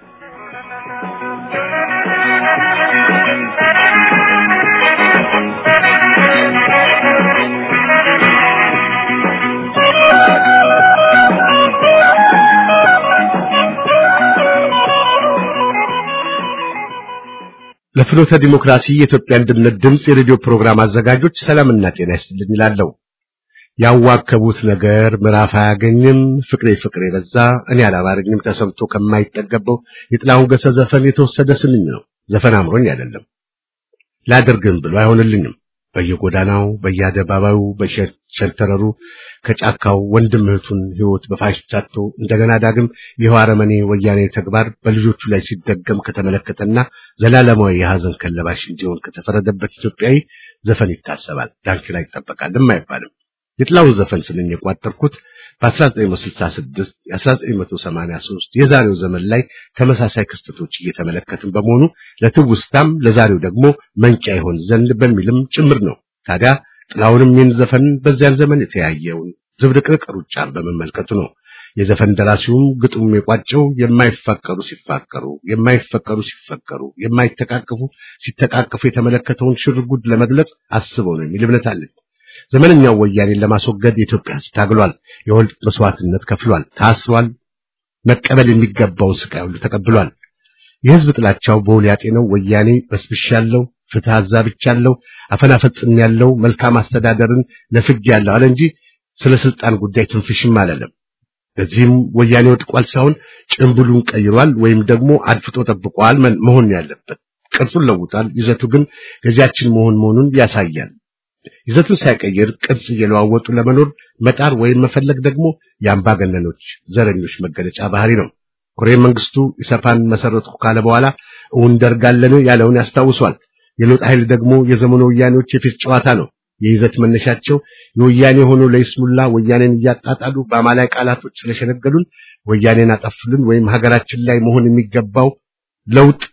ለፍኖተ ዲሞክራሲ የኢትዮጵያ አንድነት ድምፅ የሬዲዮ ፕሮግራም አዘጋጆች ሰላምና ጤና ይስጥልኝ ይላለሁ። ያዋከቡት ነገር ምዕራፍ አያገኝም፣ ፍቅሬ ፍቅሬ በዛ እኔ አላማረኝም ተሰምቶ ከማይጠገበው የጥላሁን ገሰ ዘፈን የተወሰደ ስንኝ ነው። ዘፈን አምሮኝ አይደለም ላደርግም ብሎ አይሆንልኝም። በየጎዳናው በየአደባባዩ በሸንተረሩ ከጫካው ወንድም እህቱን ሕይወት በፋሽስት አጥቶ እንደገና ዳግም ይኸው አረመኔ ወያኔ ተግባር በልጆቹ ላይ ሲደገም ከተመለከተና ዘላለማዊ የሐዘን ከለባሽ እንዲሆን ከተፈረደበት ኢትዮጵያዊ ዘፈን ይታሰባል፣ ዳንኪራ ይጠበቃልም አይባልም። የጥላውን ዘፈን ስንኝ የቋጠርኩት በ1966 1983 የዛሬው ዘመን ላይ ተመሳሳይ ክስተቶች እየተመለከትን በመሆኑ ለትውስታም ለዛሬው ደግሞ መንጫ ይሆን ዘንድ በሚልም ጭምር ነው። ታዲያ ጥላውንም ይህን ዘፈን በዚያን ዘመን የተያየውን ዝብርቅርቅ ሩጫን በመመልከቱ ነው። የዘፈን ደራሲውም ግጥሙም የቋጨው የማይፋቀሩ ሲፋቀሩ፣ የማይፈቀሩ ሲፈቀሩ፣ የማይተቃቀፉ ሲተቃቀፉ የተመለከተውን ሽርጉድ ለመግለጽ አስበው ነው የሚል እምነት አለኝ። ዘመነኛው ወያኔን ለማስወገድ የኢትዮጵያ ሕዝብ ታግሏል። የወልድ መስዋዕትነት ከፍሏል፣ ታስሯል። መቀበል የሚገባውን ስቃይ ሁሉ ተቀብሏል። የሕዝብ ጥላቻው በውል ያጤነው ወያኔ በስብሻለሁ፣ ፍትህ አዛብቻለሁ፣ አፈና ፈጽሜያለሁ፣ መልካም አስተዳደርን ነፍጌያለሁ አለ እንጂ ስለ ስልጣን ጉዳይ ትንፍሽም አላለም። በዚህም ወያኔ ወድቋል ሳይሆን ጭምብሉን ቀይሯል ወይም ደግሞ አድፍጦ ጠብቋል መሆን ያለበት። ቅርጹን ለውጧል፣ ይዘቱ ግን ገዢያችን መሆን መሆኑን ያሳያል። ይዘቱን ሳይቀይር ቅርጽ እየለዋወጡ ለመኖር መጣር ወይም መፈለግ ደግሞ የአምባገነኖች ዘረኞች መገለጫ ባህሪ ነው። ኮሎኔል መንግስቱ ኢሰፓን መሰረትኩ ካለ በኋላ እውን ደርጋለን ያለውን ያስታውሷል። የለውጥ ኃይል ደግሞ የዘመኑ ወያኔዎች የፊት ጨዋታ ነው። የይዘት መነሻቸው የወያኔ ሆኖ ለይስሙላ ወያኔን እያጣጣሉ በአማላይ ቃላቶች ስለሸነገሉን ወያኔን አጠፉልን ወይም ሀገራችን ላይ መሆን የሚገባው ለውጥ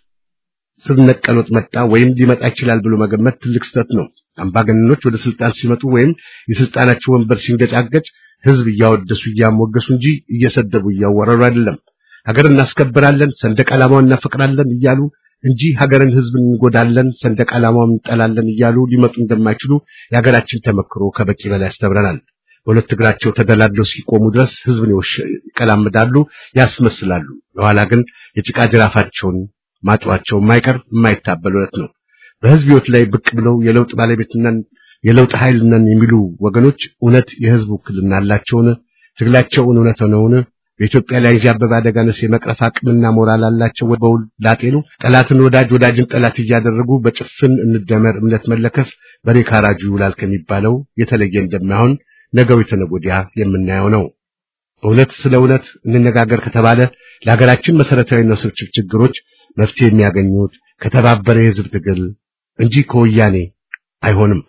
ስር ነቀሎት መጣ ወይም ሊመጣ ይችላል ብሎ መገመት ትልቅ ስህተት ነው። አምባገነኖች ወደ ስልጣን ሲመጡ ወይም የስልጣናቸው ወንበር ሲንገጫገጭ ህዝብ እያወደሱ እያሞገሱ እንጂ እየሰደቡ እያወረሩ አይደለም። ሀገር እናስከብራለን፣ ሰንደቅ ዓላማውን እናፈቅራለን እያሉ እንጂ ሀገርን ህዝብን እንጎዳለን፣ ሰንደቅ ዓላማውን እንጠላለን እያሉ ሊመጡ እንደማይችሉ የሀገራችን ተመክሮ ከበቂ በላይ ያስተምረናል። በሁለት እግራቸው ተደላድለው ሲቆሙ ድረስ ህዝብን ይቀላምዳሉ፣ ያስመስላሉ። በኋላ ግን የጭቃ ጅራፋቸውን ማጥዋቸው የማይቀር የማይታበል እውነት ነው። በህዝብ ህይወት ላይ ብቅ ብለው የለውጥ ባለቤትነን የለውጥ ኃይል ነን የሚሉ ወገኖች እውነት የህዝብ ውክልና አላቸውን? ትግላቸውን እውነት ነውን? በኢትዮጵያ ላይ ያበበ አደጋንስ የመቅረፍ አቅምና ሞራል አላቸው? በውል ላጤኑ ጠላትን ወዳጅ ወዳጅን ጠላት እያደረጉ በጭፍን እንደመር እምነት መለከፍ በሬ ካራጁ ይውላል ከሚባለው የተለየ እንደማይሆን ነገው የተነጎዲያ የምናየው ነው። በእውነት ስለ እውነት እንነጋገር ከተባለ ለሀገራችን መሰረታዊ ውስብስብ ችግሮች መፍትሄ የሚያገኙት ከተባበረ የህዝብ ትግል እንጂ ከወያኔ አይሆንም።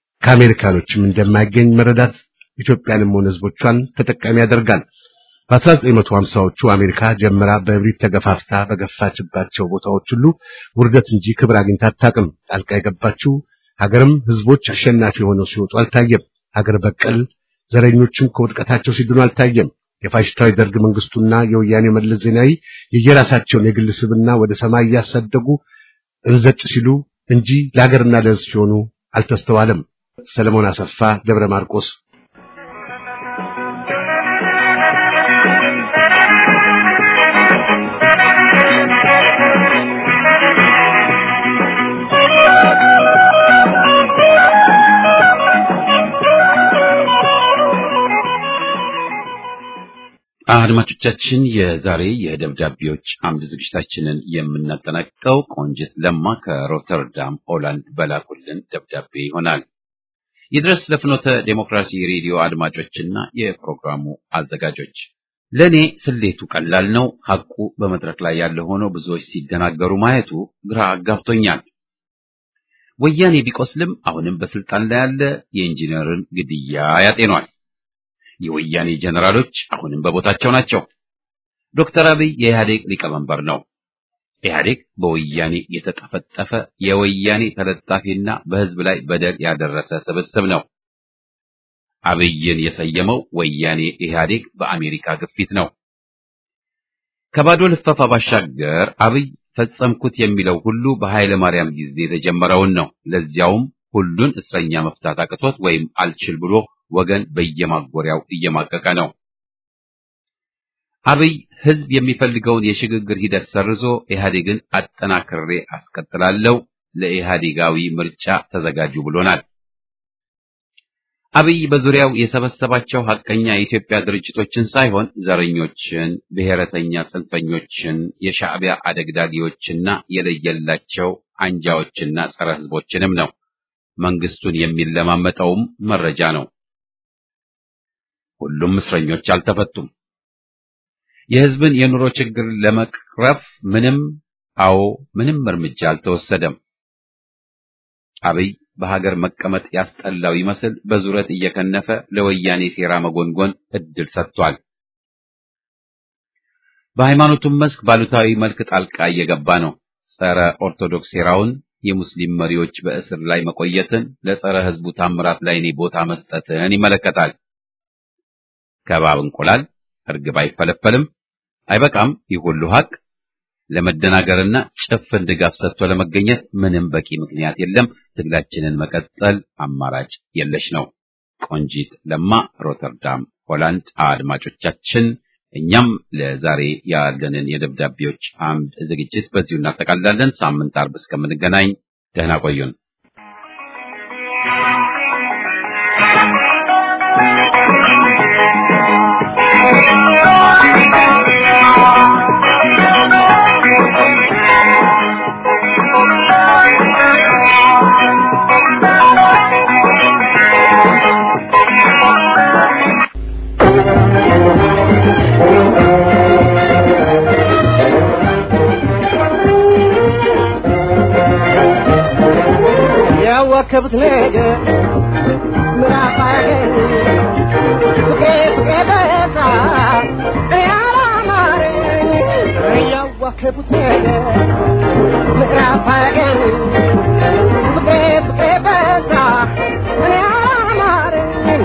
ከአሜሪካኖችም እንደማይገኝ መረዳት ኢትዮጵያንም ሆነ ህዝቦቿን ተጠቃሚ ያደርጋል። በ1950ዎቹ አሜሪካ ጀምራ በእብሪት ተገፋፍታ በገፋችባቸው ቦታዎች ሁሉ ውርደት እንጂ ክብር አግኝታ አታውቅም። ጣልቃ የገባችው ሀገርም ህዝቦች አሸናፊ ሆነው ሲወጡ አልታየም። ሀገር በቀል ዘረኞችም ከውድቀታቸው ሲድኑ አልታየም። የፋሽስታዊ ደርግ መንግስቱና የወያኔ መለስ ዜናዊ የየራሳቸውን የግል ስብና ወደ ሰማይ እያሳደጉ እንዘጭ ሲሉ እንጂ ለሀገርና ለህዝብ ሲሆኑ አልተስተዋለም። ሰለሞን አሰፋ ደብረ ማርቆስ አድማጮቻችን የዛሬ የደብዳቤዎች አምድ ዝግጅታችንን የምናጠናቅቀው ቆንጅት ለማ ከሮተርዳም ሆላንድ በላኩልን ደብዳቤ ይሆናል። ይድረስ ለፍኖተ ዴሞክራሲ ሬዲዮ አድማጮችና የፕሮግራሙ አዘጋጆች፣ ለእኔ ስሌቱ ቀላል ነው። ሐቁ በመድረክ ላይ ያለ ሆኖ ብዙዎች ሲደናገሩ ማየቱ ግራ አጋብቶኛል። ወያኔ ቢቆስልም አሁንም በስልጣን ላይ ያለ የኢንጂነርን ግድያ ያጤኗል። የወያኔ ጀነራሎች አሁንም በቦታቸው ናቸው። ዶክተር አብይ የኢህአዴግ ሊቀመንበር ነው። ኢህአዴግ በወያኔ የተጠፈጠፈ የወያኔ ተለጣፊና በህዝብ ላይ በደል ያደረሰ ስብስብ ነው። አብይን የሰየመው ወያኔ ኢህአዴግ በአሜሪካ ግፊት ነው። ከባዶ ልፈፋ ባሻገር አብይ ፈጸምኩት የሚለው ሁሉ በኃይለ ማርያም ጊዜ የተጀመረውን ነው። ለዚያውም ሁሉን እስረኛ መፍታት አቅቶት ወይም አልችል ብሎ ወገን በየማጎሪያው እየማቀቀ ነው። አብይ ህዝብ የሚፈልገውን የሽግግር ሂደት ሰርዞ ኢህአዴግን አጠናክሬ አስቀጥላለሁ፣ ለኢህአዴጋዊ ምርጫ ተዘጋጁ ብሎናል። አብይ በዙሪያው የሰበሰባቸው ሐቀኛ የኢትዮጵያ ድርጅቶችን ሳይሆን ዘረኞችን፣ ብሔረተኛ ጽንፈኞችን፣ የሻዕቢያ አደግዳጊዎችና የለየላቸው አንጃዎችና ጸረ ህዝቦችንም ነው። መንግስቱን የሚለማመጠውም መረጃ ነው። ሁሉም እስረኞች አልተፈቱም። የህዝብን የኑሮ ችግር ለመቅረፍ ምንም አዎ ምንም እርምጃ አልተወሰደም። አብይ በሀገር መቀመጥ ያስጠላው ይመስል በዙረት እየከነፈ ለወያኔ ሴራ መጎንጎን እድል ሰጥቷል። በሃይማኖቱም መስክ ባሉታዊ መልክ ጣልቃ እየገባ ነው። ጸረ ኦርቶዶክስ ሴራውን፣ የሙስሊም መሪዎች በእስር ላይ መቆየትን፣ ለጸረ ህዝቡ ታምራት ላይ እኔ ቦታ መስጠትን ይመለከታል። ከባብ እንቁላል እርግብ አይፈለፈልም። አይበቃም። ይህ ሁሉ ሀቅ ለመደናገርና ጭፍን ድጋፍ ሰጥቶ ለመገኘት ምንም በቂ ምክንያት የለም። ትግላችንን መቀጠል አማራጭ የለሽ ነው። ቆንጂት ለማ ሮተርዳም ሆላንድ። አድማጮቻችን፣ እኛም ለዛሬ ያለንን የደብዳቤዎች አምድ ዝግጅት በዚሁ እናጠቃልላለን። ሳምንት አርብ እስከምንገናኝ ደህና ቆዩን። ያዋከቡት ነገር ምዕራፍ አገኝ ፍቄ ፍቄ በዛ ያላማረኝ ያዋከቡት ነገር ምዕራፍ አገኝ ፍቄ ፍቄ በዛ ያላማረኝ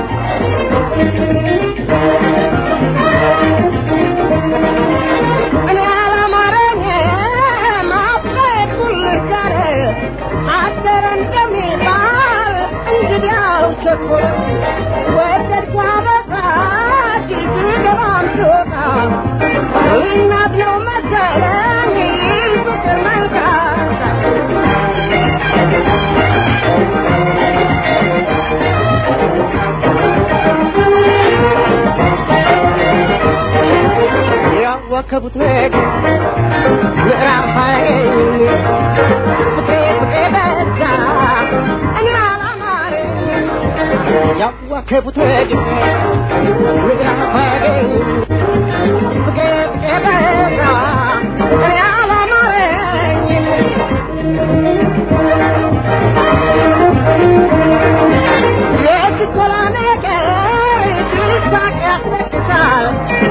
እኔ ያላማረኝ ማፍቀር ሁልጋር አደረ እንደሚባል እንግዲያው ቸኮል ወደድኳ በቃ ትገባም ትወጣ እናት ነው መሰለኝ ፍቅር መልካታ ያዋከቡት ነገር ምዕራፍ ሀይል ፍቅሬ ፍቅሬ በዛ እኔ አላማረኝ ያዋከቡት ነገር ምዕራፍ ሀይል ፍቅሬ ፍቅሬ በዛ እኔ አላማረኝ የችኮላ ነገር ትሳቅ ያስለቅሳል